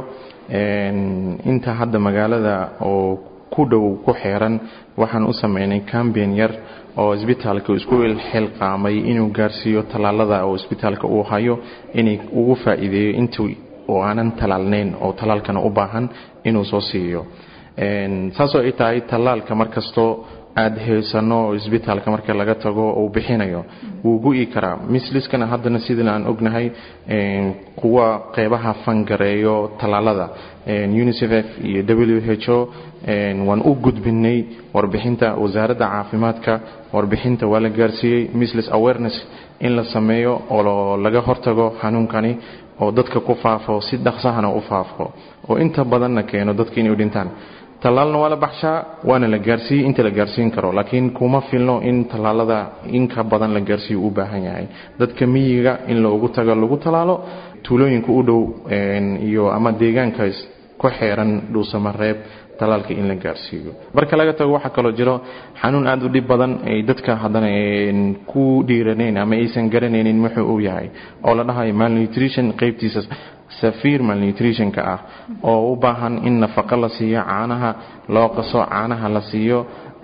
inta hadda magaalada oo ku dhow ku xeeran waxaan u sameynay cambian yar oo isbitaalka isku xilqaamay inuu gaarsiiyo tallaalada oo isbitaalka uu hayo inay ugu faa'iideeyo intii oo aanan tallaalnayn oo tallaalkana u baahan inuu soo siiyo saasoo ay tahay tallaalka markastoo aada haysano oo isbitaalka marka laga tago uu bixinayo wuu gu-i karaa misliskana haddana sidii aan ognahay kuwa qeybaha fangareeyo tallaalada unicef iyo w h o waan u gudbinay warbixinta wasaaradda caafimaadka warbixinta waa la gaarsiiyey mislis awareness in la sameeyo oo laga hortago xanuunkani oo dadka ku faafo si dhaqsahana u faafo oo inta badanna keeno dadka inay dhintaan tallaalna waa la baxshaa waana la gaarsiiyey inta la gaarsiin karo laakiin kuma filno in tallaalada inka badan la gaarsiiyo u baahan yahay dadka miyiga in loogu tago lagu tallaalo tuulooyinka u dhow iyo ama deegaankaas ku xeeran dhuusamareeb talaalka in la gaarsiiyo marka laga tago waxaa kaloo jiro xanuun aada u dhib badan ay dadka haddana ku dhiiranayn ama aysan garanaynin wuxuu uu yahay oo la dhahayo malnutrition qeybtiisa safiir malnutritionka ah oo u baahan in nafaqo la siiyo caanaha loo qaso caanaha la siiyo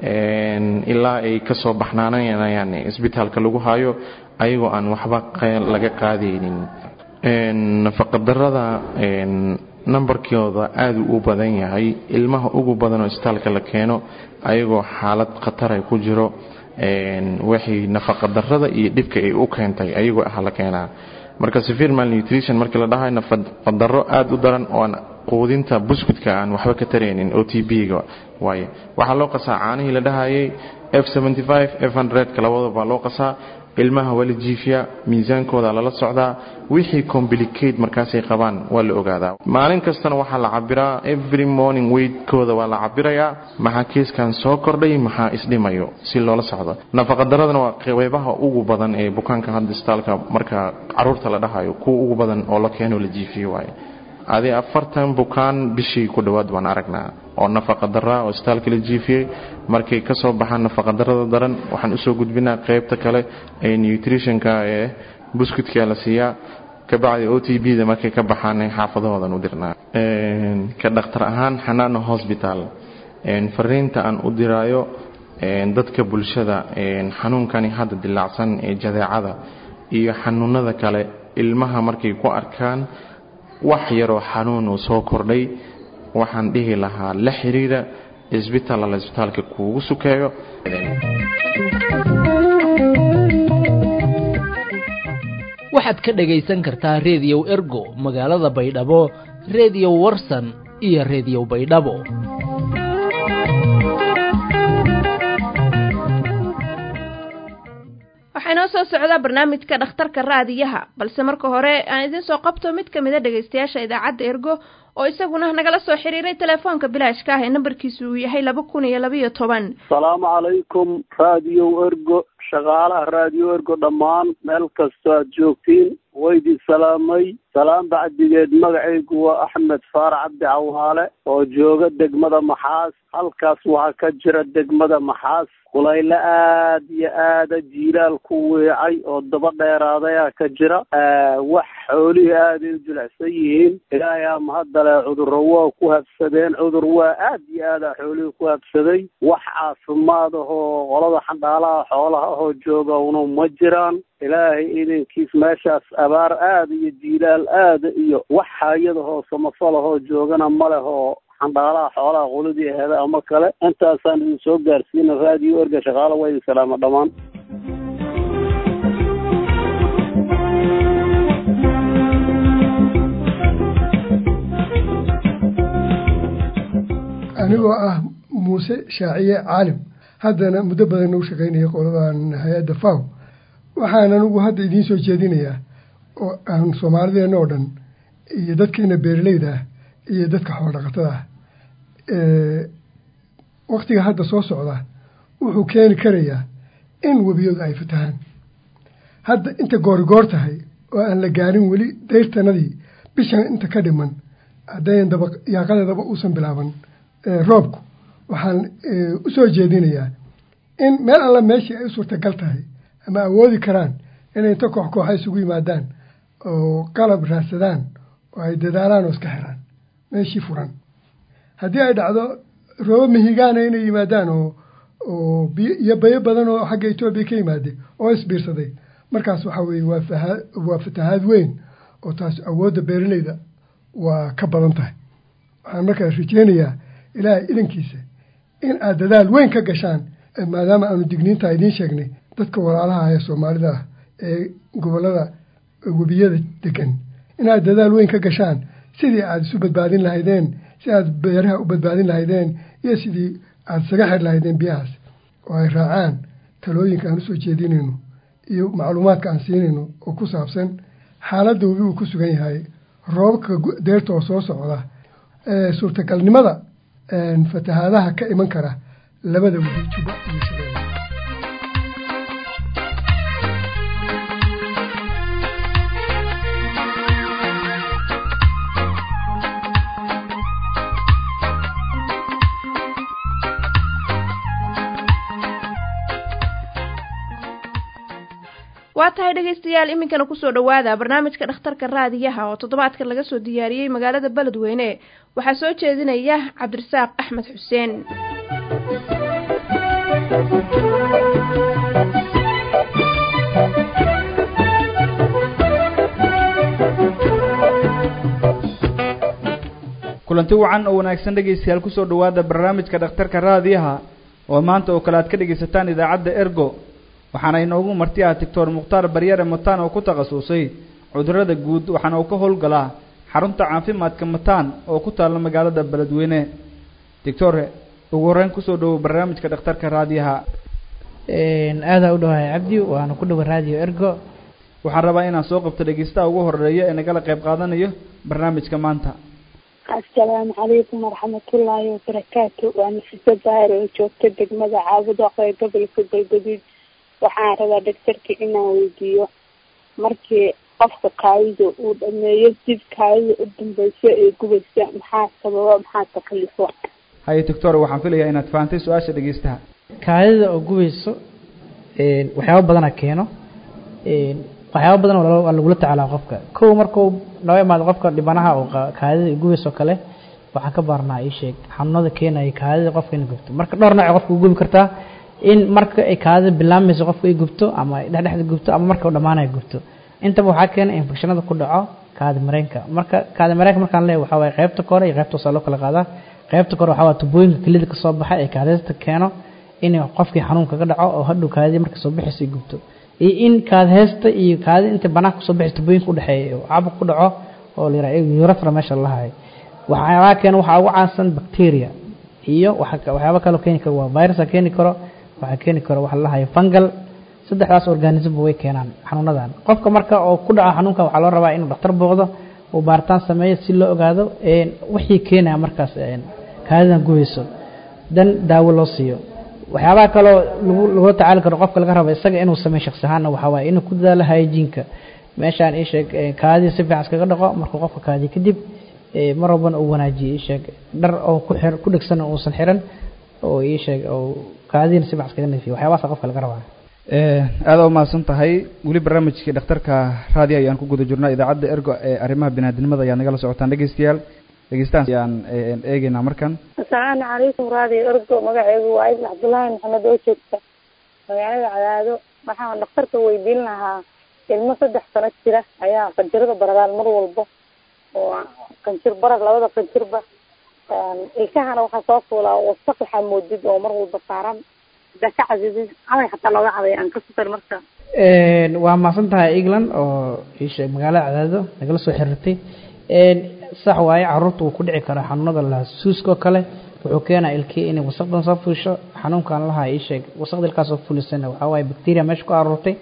ilaa ay kasoo baxnaanayaan isbitaalka lagu hayo ayagoo aan waxba laga qaadaynin nafaqadarada nambarkooda aada u badan yahay ilmaha ugu badan oo isbitaalka la keeno ayagoo xaalad khatara ku jiro waxay nafaqadarada iyo dhibka ay u keentay ayagoo ah la keenaa marka severe malnutrition markii la dhahayo nafaqadaro aada u daran oo aan quudinta buskudka aan waxba ka taraynin o t b-ga waaye waxaa loo qasaa caanihii la dhahayay f f ka labadaba loo qasaa ilmaha waa la jiifiyaa miisaankooda lala socdaa wixii complicate markaasay qabaan waa la ogaadaa maalin kastana waxaa la cabiraa every morning weigtkooda waa la cabirayaa maxaa keeskan soo kordhay maxaa isdhimayo si loola socdo nafaqadaradana waa qeybaha ugu badan ee bukaanka hadda isbitaalka marka caruurta la dhahayo kuwa ugu badan oo la keeno la jiifiyo waaye adi afartan bukaan bishii ku dhowaad baan aragnaa oo nafaqadara oo isbitaalka la jiifiyey markay kasoo baxaan nafaqadarada daran waxaan usoo gudbinaa qeybta kale ee nutritionka ee buskudka la siiyaa kabacdi o t b da markay ka baxaan xaafadahoodan u dirnaa ka dhakhtar ahaan xanaano hosbital fariinta aan u diraayo dadka bulshada xanuunkani hadda dilaacsan ee jadeecada iyo xanuunada kale ilmaha markay ku arkaan wax yaroo xanuun uu soo kordhay waxaan dhihi lahaa la xiriira isbitaal alla isbitaalka kuugu sukeeyo waxaad ka dhagaysan kartaa reediyow ergo magaalada baydhabo reediyo warsan iyo reediyo baydhabo waxaa inoo soo socdaa barnaamijka dhakhtarka raadiyaha balse marka hore aan idiin soo qabto mid ka mida dhegaystayaasha idaacadda ergo oo isaguna nagala soo xiriiray telefoonka bilaashka ah ee nambarkiisu uu yahay laba kun iyo labaiyo toban asalaamu calaykum raadiyo ergo shaqaalaha raadiyo ergo dhammaan meel kastoo aad joogtiin waydii salaamay salaam bacdigeed magacaygu waa axmed faarac cabdi cawaale oo jooga degmada maxaas halkaas waxaa ka jira degmada maxaas kulayle aad iyo aada jiilaal ku weecay oo daba dheeraadaya ka jira wax xoolihii aaday u jilicsan yihiin ilaahay aa mahadale cudurro waa ku habsadeen cudur waa aad iyo aada xoolihii ku habsaday wax caafimaad ahoo qolada xandhaalaha xoolaha ahoo jooga una ma jiraan ilaahay idankiis meeshaas abaar aada iyo jiilaal aada iyo wax hayadahoo samafalahoo joogana ma leh oo xandhaalaha xoolaha quladii aheeda ama kale intaasaan idin soo gaarsiina raadiyo erga shaqaala waa idin salaama dhammaan anigoo ah muuse shaaciye caalim haddana muddo badan u shaqaynaya qoladan hay-adda faw waxaan anigu hadda idiin soo jeedinayaa oo aan soomaalideenna oo dhan iyo dadkeena beeraleyda ah iyo dadka xoolodhaqatada ah waktiga hadda soo socda wuxuu keeni karayaa in webiyadu ay fatahaan hadda inta goorigoor tahay oo aan la gaarin weli dayrtanadii bishan inta ka dhiman haddayan daba yaaqadeedaba uusan bilaaban roobku waxaan u soo jeedinayaa in meel alla meeshii ay u suurtagal tahay ama awoodi karaan inay inta koox kooxa isugu yimaadaan oo qalab raadsadaan oo ay dadaalaan oo iska xiraan meeshii furan haddii ay dhacdo roobo mihigaana inay yimaadaan oo oo biyo iyo bayo badan oo xagga etoobiya ka yimaade oo isbiirsaday markaas waxaa weeye waa fahaa waa fatahaad weyn oo taas awoodda beeraleyda waa ka badan tahay waxaan markaa rajeynayaa ilaahay idankiisa in aad dadaal weyn ka gashaan maadaama aanu digniintaa idiin sheegnay dadka walaalaha ee soomaalida ah ee gobollada webiyada degan inaad dadaal weyn ka gashaan sidii aada isu badbaadin lahaydeen si aad beeraha u badbaadin lahaydeen iyo sidii aada isaga xir lahaydeen biyahaas oo ay raacaan talooyinka aan usoo jeedinayno iyo macluumaadka aan siinayno oo ku saabsan xaaladda webi uu ku sugan yahay roobabka deerta oo soo socda suurtagalnimada fatahaadaha ka iman kara labada webi juba iyo shabeelle waa tahay dhegaystayaal iminkana kusoo dhowaada barnaamijka dhakhtarka raadiyaha oo toddobaadkan laga soo diyaariyey magaalada beledweyne waxaa soo jeedinaya cabdirasaaq axmed xuseen kulanti wacan oo wanaagsan dhegaystayaal kusoo dhowaada barnaamijka dhakhtarka raadiyaha oo maanta oo kale aad ka dhegaysataan idaacadda ergo waxaana inoogu marti ah doctor mukhtaar baryare mataan oo ku takhasusay cudurrada guud waxaana uu ka howlgalaa xarunta caafimaadka mataan oo ku taalla magaalada beledweyne doctor ugu horreyn kusoo dhowow barnaamijka dhakhtarka raadiyaha aadaa u dhawahay cabdi waana ku dhowa raadiyo ergo waxaan rabaa inaan soo qabto dhegeystaha ugu horeeya ee nagala qayb qaadanayo barnaamijka maanta assalaamu calaykum waraxmatullaahi wabarakaatu waa nafisa daahir oo joogta degmada caabudo ee gobolka galgaduud waxaan rabaa dhagtarka inaan weydiiyo markii qofka kaadida uu dhameeyo dib kaadida u dambeyso ee gubaysa maxaa sababa maxaa takalifo haye doctor waxaan filayaa inaad fahantay su-aasha dhegeystaha kaadida oo gubayso waxyaaba badana keeno waxyaaba badan waa lagula tacaalaa qofka kow markuu noo imaado qofka dhibanaha oo kaadida gubayso kale waxaan ka baarnaa ii sheeg xanuunada keenaya kaadida qofka ina gubto marka dhowr nooc qofka u gubi kartaa in marka ay kaadida bilaamayso qofka ay gubto ama dhexdhexda gubto ama marka u dhamaanaya gubto intaba waxaa keena infectionada ku dhaco kaadi mareenka marka kaadi mareenka markaan leeyahay waxaa waaye qaybta kore iyo qaybta hoose loo kala qaadaa qaybta kore waxaa waa tubooyinka kelida kasoo baxa ee kaadista keeno in qofkii xanuunka ka dhaco oo hadhow kaadidii marka soo bixaysa ay gubto iyo in kaad heesta iyo kaadi inta banaanka kusoo bixi tubooyinka udhexeeya oo caabuq ku dhaco oo la yidhaha urethra meesha lahayo waxyaabaa keena waxaa ugu caansan bacteria iyo waxyaaba kaloo keeni karo waa virusa keeni karo waxaa keeni karo waxa lahayo fungal saddexdaas organismba way keenaan xanuunadan qofka marka oo ku dhaco xanuunka waxaa loo rabaa inuu dhakhtar booqdo uu baaritaan sameeyo si loo ogaado wixii keenaya markaas kaadidan gubayso dan daawo loo siiyo waxyaabaha kaloo lagu lagula tacaali karo qofka laga raba isaga inuu sameeyo shaksi ahaanna waxaa waaye inuu ku dadaalo hygiene-ka meeshaan ii sheeg kaadii si fiican iskaga dhaqo markuu qofka kaadiyo kadib mar walbana uu wanaajiyo ii sheeg dhar oo ku xir ku dhegsan uusan xiran oo ii sheeg oo kaadiina si fiican iskaga nadiifiyo waxyaabahaasa qofka laga rabaa aada u mahadsan tahay weli barnaamijkii dhakhtarka raadiyo ayaan ku guda jirnaa idaacadda ergo ee arrimaha binaadinimada ayaad nagala socotaan dhegeystayaal dhegeystahan ayaan eegeynaa markan asalaamu calaykum raadiyo ergo magaceedu waa ibn cabdullaahi maxamed oo joogta magaalada cadaado waxaan dhakhtarka weydiin lahaa ilmo saddex sano jira ayaa qanjirada baradaan mar walba oo qanjir barad labada qanjirba ilkahana waxaa soo fuulaa wasaq waxaa moodid oo mar walba saaran hadaa ka casiisin caday xataa looga caday aan ka sukar marka waa mahadsan tahay england oo isheeg magaalada cadaado nagala soo xiriirtay sax waaye caruurta wuu ku dhici karaa xanuunada lahaa suuska oo kale wuxuu keenaa ilkii inay wasaqdan soo fuusho xanuunkan lahaa isheeg wasaqda ilkaas oo fulisana waxaa waaye bacteria meesha ku aruurtay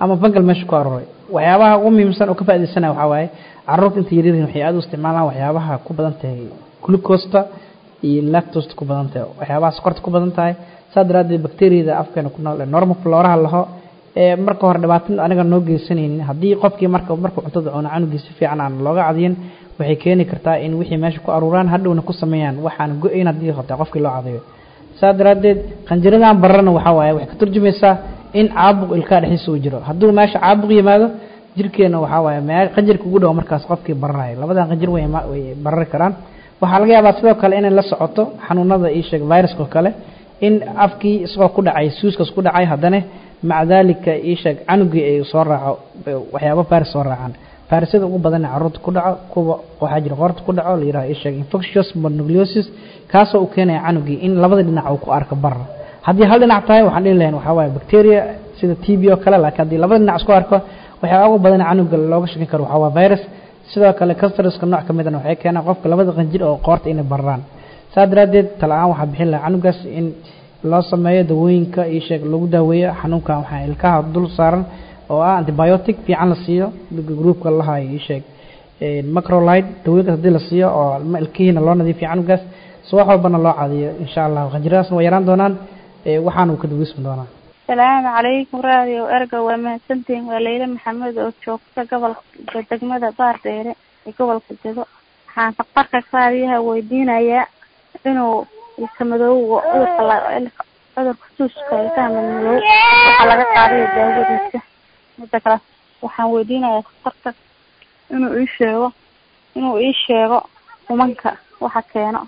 ama fangal meesha ku aruuray waxyaabaha ugu muhiimsan oo ka faaidaysanaya waxaa waaye caruurta inta yaryaryihin waxay aada u isticmaalaan waxyaabaha ku badan tahay glucosta iyo lactosta ku badan tahay waxyaabaha sokorta ku badan tahay saa daraaddeed bacteriyada afkeena ku nool ee normal floraha laho ee marka hore dhibaato aniga noo geysanaynin haddii qofkii marka markuu cuntada cuno canugii si fiican aan looga cadiyin waxay keeni kartaa in wixii meesha ku aruuraan hadhowna ku sameeyaan waxaan go-ayn haddii horta qofkii loo cadayo saa daraaddeed qanjiradan bararna waxaa waaye waxay ka turjumaysaa in caabuq ilkaa dhexdiisa uu jiro hadduu meesha caabuq yimaado jirkeena waxaa waaye mee qanjirka ugu dhow markaas qofkii bararayo labadan qanjir way way barari karaan waxaa laga yaabaa sidoo kale inay la socoto xanuunada ii sheeg viruska kale in afkii isagoo ku dhacay suuskas ku dhacay haddana maca daalika ii sheeg canugii ay soo raaco waxyaabo faris soo raacaan farisyada ugu badan ee carruurta ku dhaco kuwa waxaa jira qoorta ku dhaco la yidhaha ii sheeg infectious mononucleosis kaasoo u keenaya canugii in labada dhinac uu ku arko barra haddii hal dhinac tahay waxaan dhihi lahayn waxaa waaye bacteria sida t b oo kale laakiin haddii labada dhinac isku arko waxyaaba ugu badan canuga looga shakin karo waxaa waa virus sidoo kale castreska nooc ka midana waxay keenaan qofka labada qanjir oo qoorta inay bararaan saa daraaddeed tala-aan waxaa bixin lahaa canugaas in loo sameeyo dawooyinka io sheeg lagu daaweeyo xanuunkan waxaa ilkaha dul saaran oo ah antibiotic fiican la siiyo groupka lahayo io sheeg macrolide dawooyinkaas haddii la siiyo oo ilkihiina loo nadiifiyo canugaas si wax walbana loo cadiyo insha allah qanjiradaasna waa yaraan doonaan waxaana uu ka daweysmi doonaa salaamu calaykum raadiyo erga waa mahadsantihin waa leyla maxamed oo joogta gobolka degmada baardheere ee gobolka dedo waxaan faqarka raadiyaha weydiinayaa inuu ilka madowga cudurka cudurka suuska ilkaha madmadow waxaa laga qaadayo daawadiisa mida kale waxaan weydiinayaa faqarka inuu ii sheego inuu ii sheego umanka waxa keeno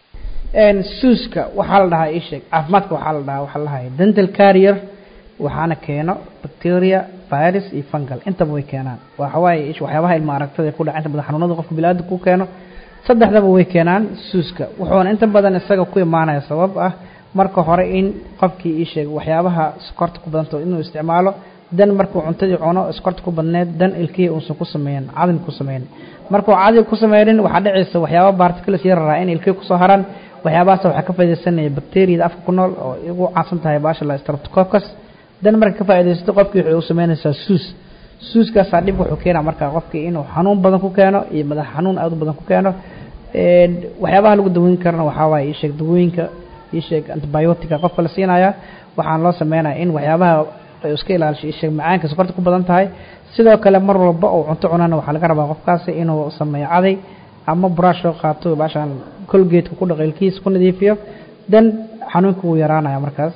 suuska waxaa la dhahaa ii sheeg caafimaadka waxaa la dhahaa waxaa la dhahay dental carrier waxaana keeno bacteria virus iyo fungal intaba way keenaan waxawaaye waxyaabaha ilma aragtada ku dhaca inta badan xanuunada qofka biniaadamka ku keeno saddexdaba way keenaan suuska wuxuuna inta badan isaga ku imaanaya sabab ah marka hore in qofkii ii sheeg waxyaabaha sokorta ku badanta inuu isticmaalo dan markuu cuntadii cuno sokorta ku badneed dan ilkihii uusan ku sameeyin cadin ku sameyn markuu cadin ku sameynin waxaa dhacaysa waxyaaba particles yararaa in ilkihii kusoo haraan waxyaabahaas waxaa ka faaidaysanaya bacteriyada afka ku nool oo ugu caansan tahay baasha la streptococcus dan marka ka faaidaysato qofkii waxay u sameynaysaa suus suuskaasaa dhib wuxuu keenaa marka qofkii inuu xanuun badan ku keeno iyo madax xanuun aad u badan ku keeno waxyaabaha lagu daweyn karana waxaa waaye isheeg dawooyinka isheeg antibiotica qofka la siinaya waxaan loo sameynaya in waxyaabaha iska ilaalisho isheeg macaanka sokorta ku badan tahay sidoo kale mar walba uu cunto cunana waxaa laga rabaa qofkaasi inuu sameeyo caday ama brush oo qaato baashaan colgate ku dhaqo ilkihiisa ku nadiifiyo dan xanuunka wuu yaraanaya markaas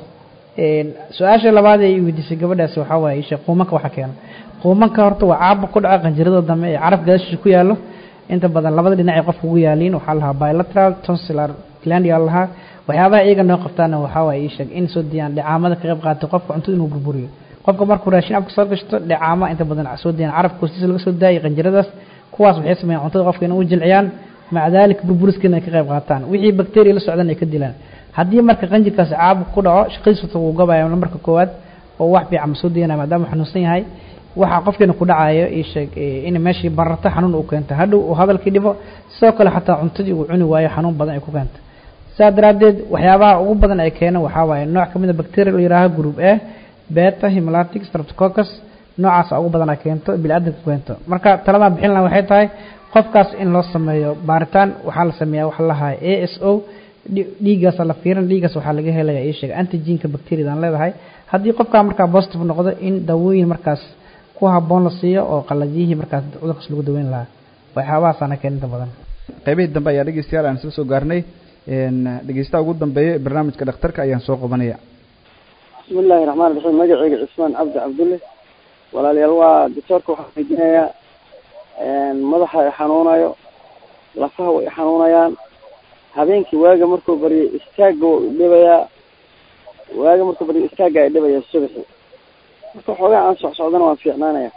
su-aasha labaad ee weydiisay gabadhaasi waxaa waaye ishe quumanka waxa keena quumanka horta waa caabuq ku dhaca qanjirada dambe ee caraf gadaashiisa ku yaallo inta badan labada dhinac ay qofka ugu yaaliin waxaa lahaa bilateral tonsillar glandia lahaa waxyaabaha iyaga noo qabtaana waxaa waaye isheeg in soo diyaan dhicaamada ka qayb qaatay qofka cuntada inuu burburiyo qofka markuu raashin afka soo gashto dhicaama inta badan soo diyaan carafka hoostiisa laga soo daayay qanjiradaas kuwaas waxay sameeyaan cuntada qofka inay u jilciyaan maca daalika burburiskana ay ka qayb qaataan wixii bacteria la socdan ay ka dilaan haddii marka qanjirkaasi caabuq ku dhaco shaqadiisa wuu gabaya marka koowaad oo wax fiican ma soo dayanaya maadaama xanuunsan yahay waxaa qofkiina ku dhacayo ii sheeg in meeshii bararta xanuun uu keento hadhow uu hadalkii dhibo sidoo kale xataa cuntadii uu cuni waayo xanuun badan ay ku keento saa daraaddeed waxyaabaha ugu badan ay keeno waxaa waaye nooc ka mid a bacteria la yihaaha group a beta hemolatic streptococcus noocaasa ugu badan ay keento bili-aadanka keento marka taladan bixin laha waxay tahay qofkaas in loo sameeyo baaritaan waxaa la sameeyaa waxa lahaa a s o dhiiggaasa la fiiran dhiiggaas waxaa laga helaya ii sheega antigenka bacteriada aan leedahay haddii qofkaa markaa positive noqdo in daawooyin markaas ku habboon la siiyo oo qalajiyihii markaas cudurkaas lagu daweyn lahaa waxyaabahaasana keen inta badan qaybihii dambe ayaa dhegeystayaal aan isla soo gaarnay dhegeystaha ugu dambeeya ee barnaamijka dhakhtarka ayaan soo qabanaya bismi illaahi raxmaan raxiim magaceyga cismaan cabdi cabdulle walaalayaal waa doctoorka waxaan weydiinayaa madaxa i xanuunayo lafaha way xanuunayaan habeenkii waaga markuu baryo istaagga waa idhibayaa waaga markuu baryo istaagga ay dhibaya subaxi marka xoogaa aan socsocdana waan fiicnaanaya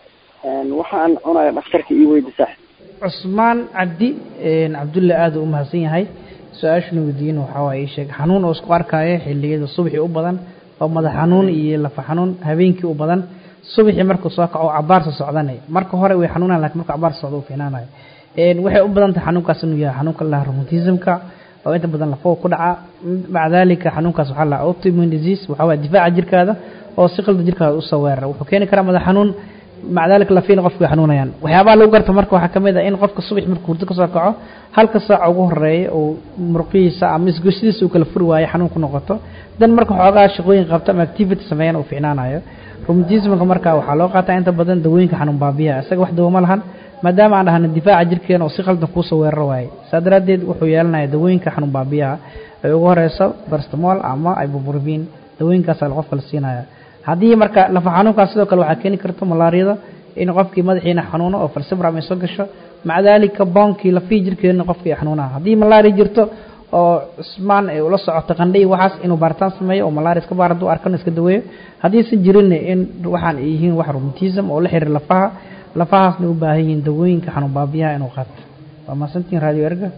waxa aan cunaya dhakhtarka ii weydi saaxib cusmaan cabdi cabdulle aada u mahadsan yahay su-aashuna weydiin waxaa waaye ii sheeg xanuun oo isku arkaayo xilliyada subaxii u badan oo madax xanuun iyo lafa xanuun habeenkii u badan subaxii markuu soo kaco cabaarsa socdanay marka hore way xanuunaan lakin marka cabaarsa socda u fiicnaanayo waxay u badan tahay xanuunkaas inuu yahay xanuunka la rheumatismka oo inta badan lafow ku dhaca maca dalika xanuunkaas waxaa la autoimmune disease waxaa waaye difaaca jirkaada oo si qalda jirkaada usoo weerara wuxuu keeni karaa madax xanuun maca daalika lafiina qofku way xanuunayaan waxyaabaha lagu garta marka waxaa ka mid ah in qofka subax markuu hurdo kasoo kaco halka saaca ugu horeeya uu muruqihiisa ama isgoshadiisa uu kala furi waayo xanuun ku noqoto dan marka xoogaa shaqooyin qabta ama activity sameeyana uu ficnaanayo rheumatismka marka waxaa loo qaataa inta badan dawooyinka xanuun baabiyaha isaga wax dawo ma lahan maadaama aan dhahna difaaca jirkeena oo si qaldan kuusoo weeraro waaye saa daraaddeed wuxuu yeelanaya dawooyinka xanuun baabiyaha ay ugu horeyso barstamol ama ibuprofen dawooyinkaasaa qofka la siinaya haddii marka lafa xanuunkaas sidoo kale waxaa keeni karta malaariyada in qofkii madaxiina xanuuno oo falsibram ay soo gasho maca daalika boonkii lafihii jirkeena qofkii xanuunaha haddii malaria jirto oo cusmaan ay ula socoto qandhay waxaas inuu baaritaan sameeyo oo malaria iska baar hadduu arkana iska daweeyo haddiisan jirin in waxaan ay yihiin wax rheumatism oo la xiriir lafaha lafahaasna u baahan yihiin dawooyinka xanuun baabiyaha inuu qaato waa mahadsantihin radio erga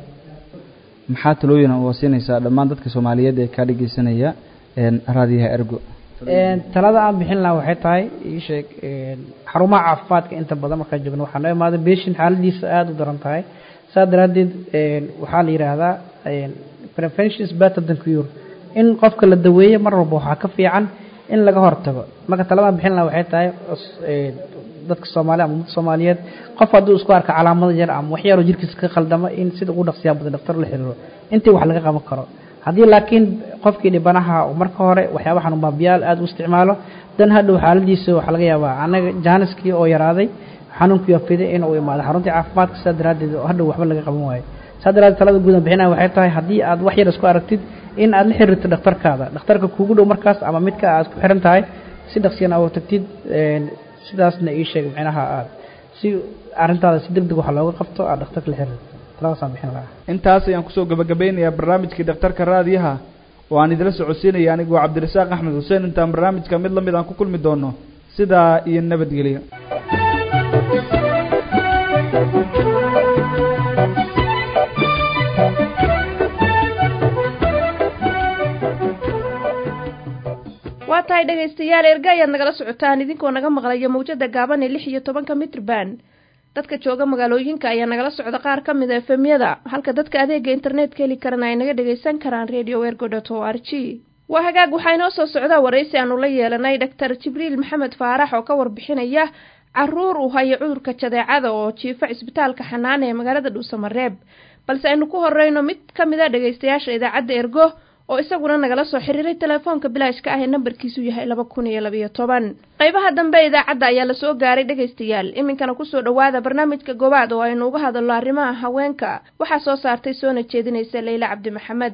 maxaa talooyin oo siinaysaa dhammaan dadka soomaaliyeed ee kaa dhegeysanaya raadiyaha ergo talada aan bixin lahaa waxay tahay ii sheeg xarumaha caafimaadka inta badan markaa joogno waxaa noo imaaday beshin xaaladiisa aada u daran tahay saa daraaddeed waxaa la yidhaahdaa prevention is better than cure in qofka la daweeyo mar walba waxaa ka fiican in laga hortago marka taladaan bixin lahaa waxay tahay dadka soomaaliya ama ummadda soomaaliyeed qof hadduu isku arka calaamada yar ama wax yaroo jirkiisa ka khaldama in sida ugu dhaqsiyaa badan dhaktar la xiriiro intii wax laga qaban karo haddii laakiin qofkii dhibanaha uu marka hore waxyaaba xanuun baabiyaal aada u isticmaalo dan hadhow xaaladiisa waxaa laga yaabaa anaga jaaniskii oo yaraaday xanuunkii wafiday inuu imaado xaruntii caafimaadka saa daraaddeed hadhow waxba laga qaban waayo saa daraaddeed talada guudan bixinaya waxay tahay haddii aad wax yar isku aragtid in aad la xiriirto dhakhtarkaada dhakhtarka kuugu dhow markaas ama midka aad ku xiran tahay si dhaqsiyana uga tagtid sidaasna ii sheeg micnaha aad si arrintaada si deg deg waxa looga qabto aad dhakhtarka la xiriirto taladaasaan bixin lahaa intaas ayaan kusoo gabagabeynayaa barnaamijkii dhakhtarka raadiyaha oo aan idila socodsiinaya anigoo cabdirasaaq axmed xuseen intaan barnaamijka mid lamid aan ku kulmi doono sidaa iyo nabadgelyo waa tahay dhegaystayaal erga ayaad nagala socotaan idinkoo naga maqlaya mawjada gaaban ee lix iyo tobanka mitrban dadka jooga magaalooyinka ayaa nagala socda qaar ka mid a efemyada halka dadka adeega internetka heli karana ay naga dhagaysan karaan radio ergo dot o r g waa hagaag waxaa inoo soo socdaa waraysi aanu la yeelanay doctor jibriil maxamed faarax oo ka warbixinaya caruur uu haya cudurka jadeecada oo jiifa cisbitaalka xanaane ee magaalada dhuusamareeb balse aynu ku horeyno mid ka mid a dhagaystayaasha idaacadda ergo oo isaguna nagala soo xiriiray telefoonka bilaashka ah ee nambarkiisu yahay laba kun iyo labayo toban qaybaha dambe idaacadda ayaa lasoo gaaray dhegaystayaal iminkana kusoo dhowaada barnaamijka gobaad oo aynu uga hadalno arrimaha haweenka waxaa soo saartay soona jeedinaysa leyla cabdi maxamed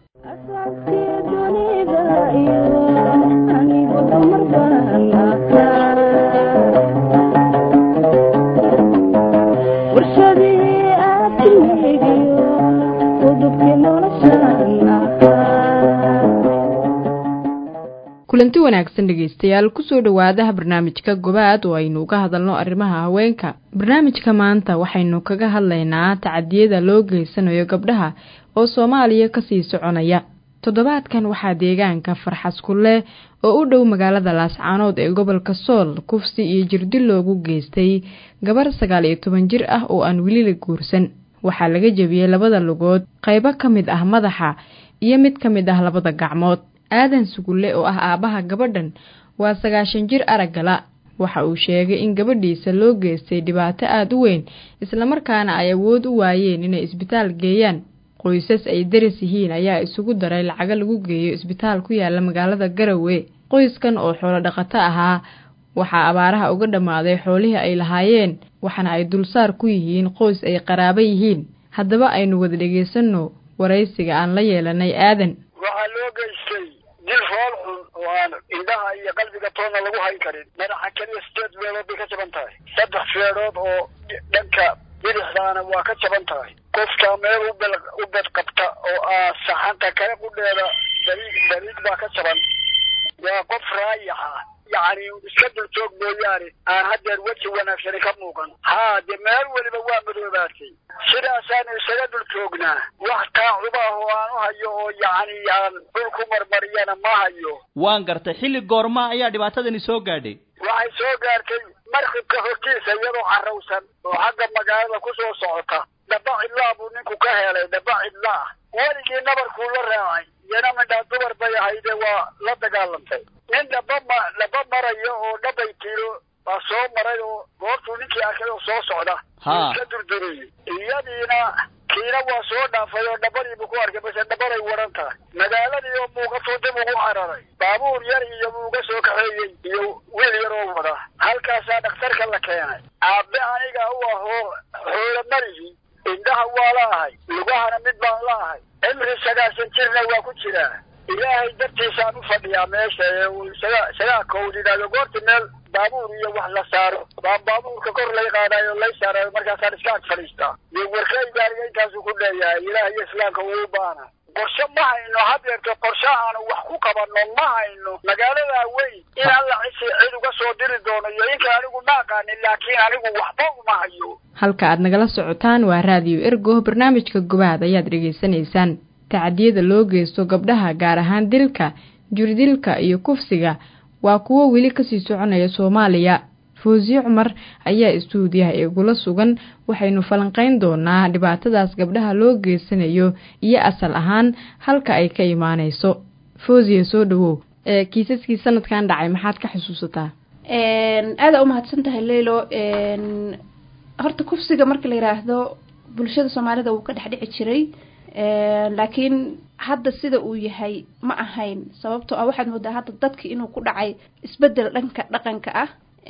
kulanti wanaagsan dhegaystayaal kusoo dhowaadaha barnaamijka gobaad oo aynu uga hadalno arrimaha haweenka barnaamijka maanta waxaynu kaga hadlaynaa tacadiyada loo geysanayo gabdhaha oo soomaaliya kasii soconaya toddobaadkan waxaa deegaanka farxaskulle oo u dhow magaalada laascaanood ee gobolka sool kufsi iyo jirdil loogu geystay gabar sagaal iyo toban jir ah oo aan weli la guursan waxaa laga jebiyey labada lugood qaybo ka mid ah madaxa iyo mid ka mid ah labada gacmood aadan sugulle oo ah aabbaha gabadhan waa sagaashan jir araggala waxa uu sheegay in gabadhiisa loo geystay dhibaato aada u weyn islamarkaana ay awood u waayeen inay isbitaal geeyaan qoysas ay daris yihiin ayaa isugu daray lacago lagu geeyo isbitaal ku yaala magaalada garowe qoyskan oo xoolo dhaqato ahaa waxaa abaaraha uga dhammaaday xoolihii ay lahaayeen waxaana ay dulsaar ku yihiin qoys ay qaraabo yihiin haddaba aynu wada dhegaysanno waraysiga aan la yeelanay aadan waxaa loo geystay dil fool xun oo aan indhaha iyo qalbiga toonna lagu hayn karin madaxa keliya sideed feedhood bay ka jaban tahay saddex feedhood oo dhanka bidixdaana waa ka jaban tahay qofka meel ubel u bed qabta oo ah saxanta kale qudheeda dariig dariig baa ka jaban waa qof raayaxa yacni iska dul joog mooyaane aan haddeer weji wanaagsani ka muuqan haa dee meel weliba waa madoobaatay sidaasaanu isaga dul joognaa wax taacuba ah oo aan u hayo oo yacni aan dhul ku marmariyana ma hayo waan gartay xilli goorma ayaa dhibaatadani soo gaadhay waxay soo gaartay markibka hortiisa iyadoo carrawsan oo xagga magaalada ku soo socota dhaba cidlaa buu ninku ka helay dhaba cidlaa weligii nabarkuu la raacay iyana midhaa dumar bay ahayde waa la dagaalantay nin dhaba ma dhaba marayo oo dhabay tiro baa soo maray oo goortuu ninkii arkay oo soo socda Ha. iska durduriyey iyadiina kiina waa soo dhaafay oo dhabadiibu ku arkay base dhabaday waran tahay magaaladii oo muuqatuu dib ugu cararay baabuur yar iyo buu uga soo kaxeeyey iyo wiil yar oo wada halkaasaa dhakhtarka la keenay aabe aniga u ahoo xoolo malihi indhaha waa laahay lugahana mid baan laahay cimri sagaashan jirna waa ku jiraa ilaahay dartiisaan u fadhiyaa meesha ee uu isaga isagaa kowd yidhahdo goorti meel baabuur iyo wax la saaro baa baabuurka kor lay qaadayo lay saarayo markaasaan iska ag fadhiistaa iyo warkayga aniga intaasuu ku leeyahay ilaah iyo islaamka uu baana qorshe ma hayno hadeerto qorshe aanu wax ku qabanno ma hayno magaaladaa weyn in alla cisi cid uga soo diri doono iyo inka anigu ma aqaanin laakiin anigu waxba uma hayo halka aad nagala socotaan waa raadiyo ergo barnaamijka gobaad ayaad dhegaysanaysaan tacadiyada loo geysto gabdhaha gaar ahaan dilka juridilka iyo kufsiga waa kuwo weli kasii soconaya soomaaliya foosiye cumar ayaa istuudiyaha igula sugan waxaynu falanqeyn doonaa dhibaatadaas gabdhaha loo geysanayo iyo asal ahaan halka ay ka imaaneyso foosiye soo dhawow ee kiisaskii sanadkan dhacay maxaad ka xusuusataa aada u mahadsan tahay leylo horta kufsiga marka la yiraahdo bulshada soomaalida wuu ka dhex dhici jiray laakiin hadda sida uu yahay ma ahayn sababtoo ah waxaad moodaa hadda dadki inuu ku dhacay isbedel dhanka dhaqanka ah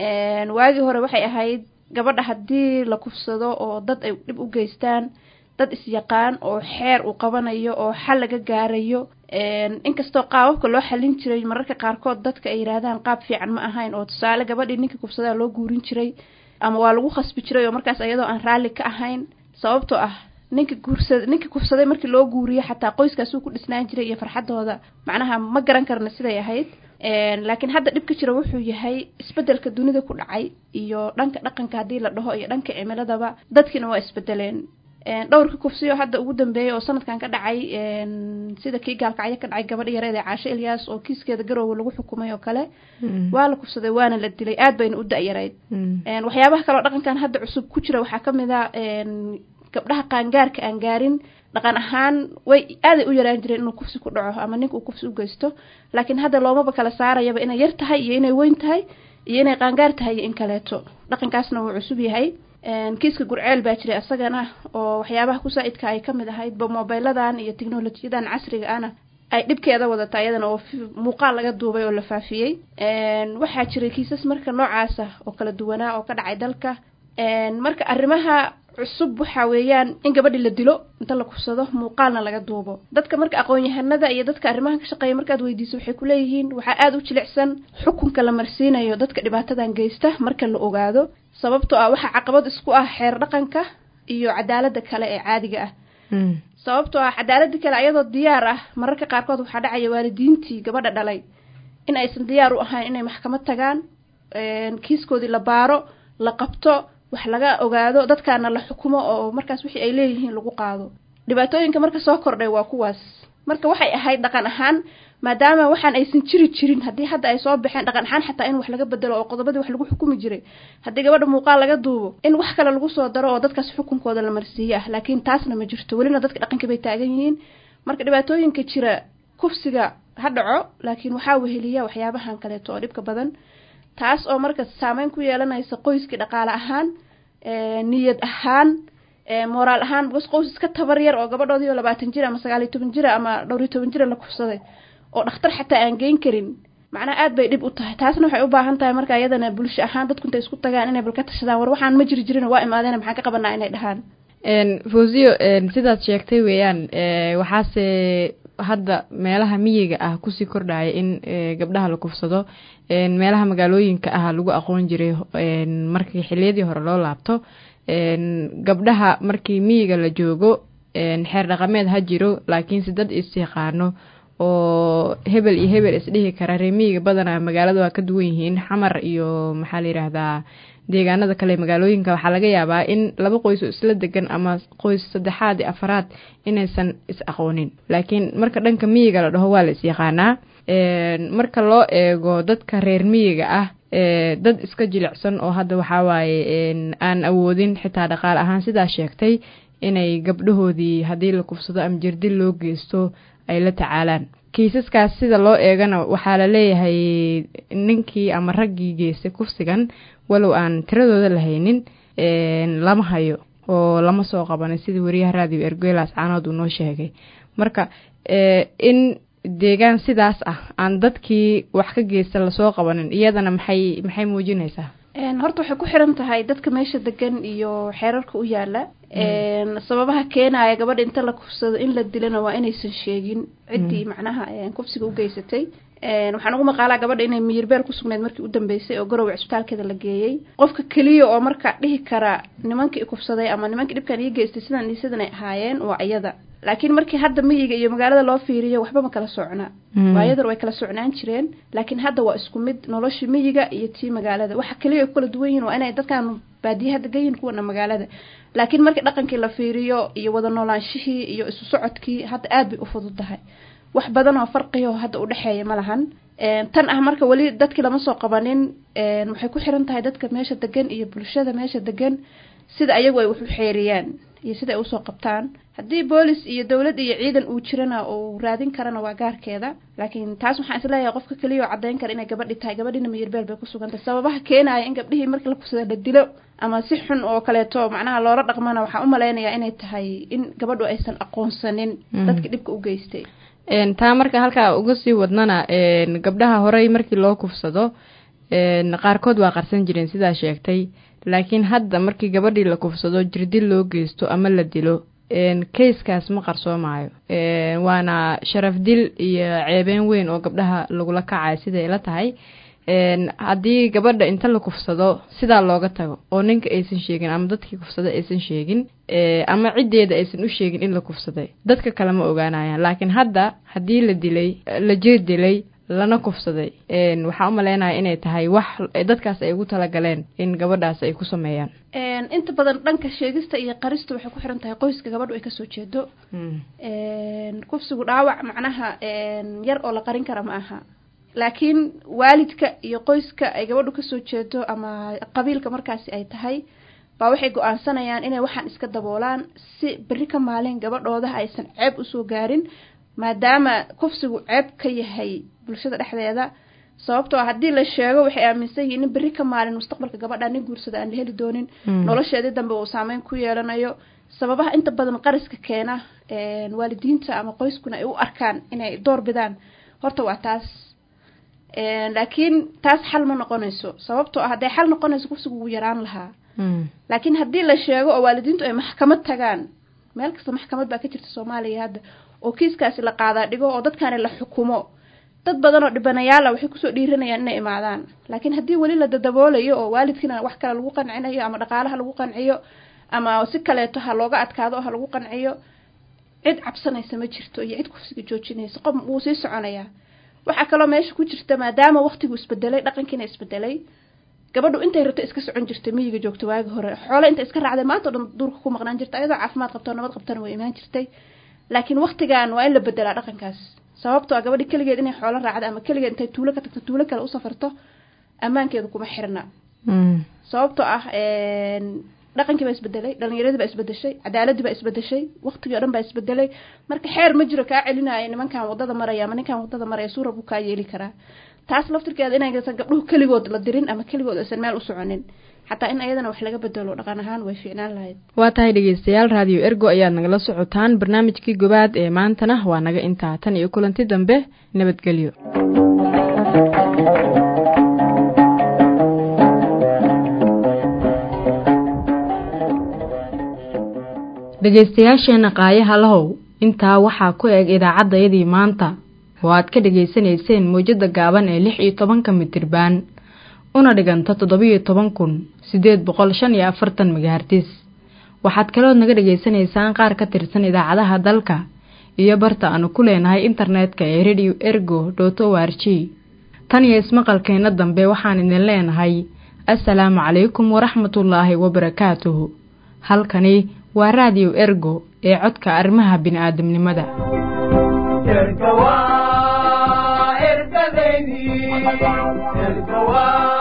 waagii hore waxay ahayd gabadha haddii la kufsado oo dad ay dhib u geystaan dad isyaqaan oo xeer uu qabanayo oo xal laga gaarayo inkastoo qaababka loo xalin jiray mararka qaarkood dadka ay yidhaahdaan qaab fiican ma ahayn oo tusaale gabadhii ninka kufsadaa loo guurin jiray ama waa lagu khasbi jiray oo markaas iyadoo aan raalli ka ahayn sababtoo ah ninka guursada ninka kufsaday markii loo guuriyo xataa qoyskaasuu ku dhisnaan jiray iyo farxadooda macnaha ma garan karna siday ahayd laakiin hadda dhibka jira wuxuu yahay isbedelka dunida ku dhacay iyo dhanka dhaqanka haddii la dhaho iyo dhanka cimiladaba dadkiina waa isbedeleen dhowrka kufsiyo hadda ugu dambeeyay oo sanadkan ka dhacay sida kii gaalkacyo ka dhacay gabadha yareed ee caasho ilyaas oo kiiskeeda garowga lagu xukumay oo kale waa la kufsaday waana la dilay aad bayna u da-yarayd waxyaabaha kaleo dhaqankan hadda cusub ku jira waxaa kamid a gabdhaha qaangaarka aan gaarin dhaqan ahaan way aaday u yaraan jireen inuu kufsi ku dhaco ama ninka uu kufsi u geysto laakiin hadda loomaba kala saarayaba inay yar tahay iyo inay weyn tahay iyo inay qaangaar tahay iyo in kaleeto dhaqankaasna wuu cusub yahay kiiska gurceel baa jiray asagana oo waxyaabaha ku-saa-idka ay kamid ahayd ba mobiladan iyo technolojiyadan casriga ana ay dhibkeeda wadata iyadana oo muuqaal laga duubay oo la faafiyey waxaa jiray kiisas marka noocaasa oo kala duwanaa oo ka dhacay dalka marka arrimaha cusub waxa weeyaan in gabadhi la dilo inta la kufsado muuqaalna laga duubo dadka marka aqoon-yahanada iyo dadka arrimahan ka shaqeeya markaad weydiiso waxay kuleeyihiin waxaa aada u jilicsan xukunka la marsiinayo dadka dhibaatadan geysta marka la ogaado sababtoo ah waxaa caqabad isku ah xeer dhaqanka iyo cadaalada kale ee caadiga ah sababtoo ah cadaalada kale ayadoo diyaar ah mararka qaarkood waxaa dhacaya waalidiintii gabadha dhalay in aysan diyaar u ahayn inay maxkamad tagaan kiiskoodii la baaro la qabto wax laga ogaado dadkaana la xukumo oo markaas wixii ay leeyihiin lagu qaado dhibaatooyinka marka soo kordhay waa kuwaas marka waxay ahayd dhaqan ahaan maadaama waxaan aysan jiri jirin haddii hadda ay soo baxeen dhaqan ahaan xataa in wax laga bedelo oo qodobadii wax lagu xukumi jiray haddii gabadha muuqaal laga duubo in wax kale lagu soo daro oo dadkaas xukunkooda la marsiiye ah laakiin taasna ma jirto welina dadka dhaqanka bay taagan yihiin marka dhibaatooyinka jira kufsiga ha dhaco laakiin waxaa weheliya waxyaabahan kaleeto oo dhibka badan taas oo marka saameyn ku yeelanaysa qoyskii dhaqaale ahaan niyad ahaan moraal ahaan bas qoys iska tabar yar oo gabadhoodii oo labaatan jir ama sagaal iyo toban jira ama dhowr iyo toban jira la kufsaday oo dhakhtar xataa aan geyn karin macnaha aad bay dhib u tahay taasna waxay u baahan tahay marka iyadana bulsho ahaan dadku intay isku tagaan inay bal ka tashadaan war waxaan ma jiri jirin waa imaadeen maxaan ka qabanaa inay dhahaan fosiyo sidaad sheegtay weeyaan waxaase hadda meelaha miyiga ah kusii kordhaya in gabdhaha la kufsado meelaha magaalooyinka ah lagu aqoon jiray markii xiliyadii hore loo laabto gabdhaha markii miyiga la joogo xeer dhaqameed ha jiro laakiinse dad is-yaqaano oo hebel iyo hebel isdhihi kara ree miyiga badanaa magaalada waa ka duwan yihiin xamar iyo maxaa la yidhaahdaa deegaanada kale magaalooyinka waxaa laga yaabaa in laba qoys oo isla degan ama qoys saddexaad iyo afaraad inaysan is aqoonin laakiin marka dhanka miyiga la dhaho waa la is-yaqaanaa marka loo eego dadka reer miyiga ah dad iska jilicsan oo hadda waxaa waaye aan awoodin xitaa dhaqaale ahaan sidaa sheegtay inay gabdhahoodii haddii la kufsado ama jirdil loo geysto ay la tacaalaan kiisaskaas sida loo eegana waxaa la leeyahay ninkii ama raggii geystay kufsigan walow aan tiradooda la haynin lama hayo oo lama soo qabanin sidii wariyaha raadiyo ergelas caanood uu noo sheegay marka in deegaan sidaas ah aan dadkii wax ka geysta lasoo qabanin iyadana maxay maxay muujinaysaa horta waxay ku xiran tahay dadka meesha degan iyo xeerarka u yaala sababaha keenaya gabadha inta la kufsado in la dilana waa inaysan sheegin ciddii macnaha kufsiga u geysatay waxaan ugu maqaalaa gabadha inay miyirbeel ku sugnayd markii u dambeysay oo garowe cisbitaalkeeda la geeyey qofka keliya oo marka dhihi kara nimankii kufsaday ama nimankii dhibkan ii geystay sidan iyo sidan ay ahaayeen waa iyada laakiin markii hadda miyiga iyo magaalada loo fiiriyo waxba ma kala socna waayadar way kala socnaan jireen laakiin hadda waa isku mid noloshii miyiga iyo tii magaalada waxa keliya ay ku kala duwan yihiin waa inay dadkan baadiyaha degan yihiin kuwana magaalada laakiin markii dhaqankii la fiiriyo iyo wada noolaanshihii iyo isu socodkii hadda aad bay u fudud tahay wax badan oo farqiyo hadda u dhexeeya ma lahan tan ah marka weli dadkii lama soo qabanin waxay ku xiran tahay dadka meesha degan iyo bulshada meesha degan sida ayagu ay wax u xeeriyaan iyo sida ay usoo qabtaan haddii boolis iyo dowlad iyo ciidan uu jirana uu raadin karana waa gaarkeeda laakiin taas waxaan isleeyahay qofka keliya oo caddayn kara inay gabadhi tahay gabadhina miyirbeel bay ku sugantahay sababaha keenaya in gabdhihii markii la kufsada la dilo ama si xun oo kaleeto macnaha loola dhaqmana waxaan u malaynayaa inay tahay in gabadhu aysan aqoonsanin dadka dhibka u geystay taa marka halkaa uga sii wadnana gabdhaha horey markii loo kufsado qaarkood waa qarsan jireen sidaa sheegtay laakiin hadda markii gabadhii la kufsado jirdil loo geysto ama la dilo kayskaas ma qarsoomaayo waana sharaf dil iyo ceebeen weyn oo gabdhaha lagula kacayo siday la tahay haddii gabadha inta la kufsado sidaa looga tago oo ninka aysan sheegin ama dadkii kufsada aysan sheegin ama ciddeeda aysan u sheegin in la kufsaday dadka kale ma ogaanayaan laakiin hadda haddii la dilay la jir dilay lana kufsaday waxaa u maleynaya inay tahay wax dadkaas ay ugu talagaleen in gabadhaas ay ku sameeyaan inta badan dhanka sheegista iyo qarista waxay ku xiran tahay qoyska gabadhu ay kasoo jeedo kufsigu dhaawac macnaha yar oo la qarin kara ma aha laakiin waalidka iyo qoyska ay gabadhu kasoo jeedo ama qabiilka markaasi ay tahay baa waxay go-aansanayaan inay waxaan iska daboolaan si berri ka maalin gabadhooda aysan ceeb usoo gaarin maadaama kufsigu ceeb ka yahay bulshada dhexdeeda sababtoo ah haddii la sheego waxay aaminsan yihiin in berri ka maalin mustaqbalka gabadha nin guursada aan la heli doonin nolosheedii dambe uu saameyn ku yeelanayo sababaha inta badan qariska keena waalidiinta ama qoyskuna ay u arkaan inay door bidaan horta waa taas laakiin taas xal ma noqonayso sababtoo ah hadday xal noqonayso kufsigu wuu yaraan lahaa laakiin haddii la sheego oo waalidiintu ay maxkamad tagaan meel kasta maxkamad baa ka jirta soomaaliya hadda oo kiiskaasi la qaadaa dhigo oo dadkaani la xukumo dad badan oo dhibanayaala waxay kusoo dhiiranayaan inay imaadaan laakiin haddii weli la dadaboolayo oo waalidkiina wax kale lagu qancinayo ama dhaqaalaha lagu qanciyo ama si kaleeto ha looga adkaado oo ha lagu qanciyo cid cabsanaysa ma jirto iyo cid kufsiga joojinaysa qof wuu sii soconayaa waxaa kaloo meesha ku jirta maadaama waqtigu isbedelay dhaqankiina isbedelay gabadhu intay rabto iska socon jirtay miyiga joogta waagi hore xoole intay iska raacday maanta o dhan duurka ku maqnaan jirta ayadoo caafimaad qabto nabad qabtana way imaan jirtay laakiin waqtigan waa in la bedelaa dhaqankaas sababtoo ah gabadhi keligeed inay xoolo raacdo ama keligeed intay tuulo ka tagto tuulo kale u safarto ammaankeedu kuma xirna sababtoo ah dhaqankii baa isbedelay dhalinyaradii baa isbedeshay cadaaladii baa isbedeshay waqtigii o dhan baa isbedelay marka xeer ma jiro kaa celinaayo nimankan wadada maraya ama ninkan wadada maraya suura buu kaa yeeli karaa taas laftirkeeda inaysan gabdhuhu keligood la dirin ama keligood aysan meel u soconin xataa in ayadana wax laga bedelo dhaqan ahaan way fiicnaan lahayd waa tahay dhegeystayaal raadiyo ergo ayaad nagala socotaan barnaamijkii gobaad ee maantana waa naga intaa tan iyo kulanti dambe nabadgelyo dhegeystayaasheenna qaayaha lahow intaa waxaa ku eg idaacaddayadii maanta oo aad ka dhegaysanayseen mawjadda gaaban ee lix iyo tobanka mitirbaan una dhiganta toddobiyo toban kun siddeed boqol shan iyo afartan megahartis waxaad kalood naga dhegaysanaysaan qaar ka tirsan idaacadaha dalka iyo barta aanu ku leenahay internetka ee radio ergo dot o r g tan iyo ismaqalkeenna dambe waxaan idin leenahay assalaamu calaykum waraxmatullaahi wabarakaatuhu halkani waa raadiyo ergo ee codka arrimaha bini'aadamnimada erga waa ergadeydii erga waa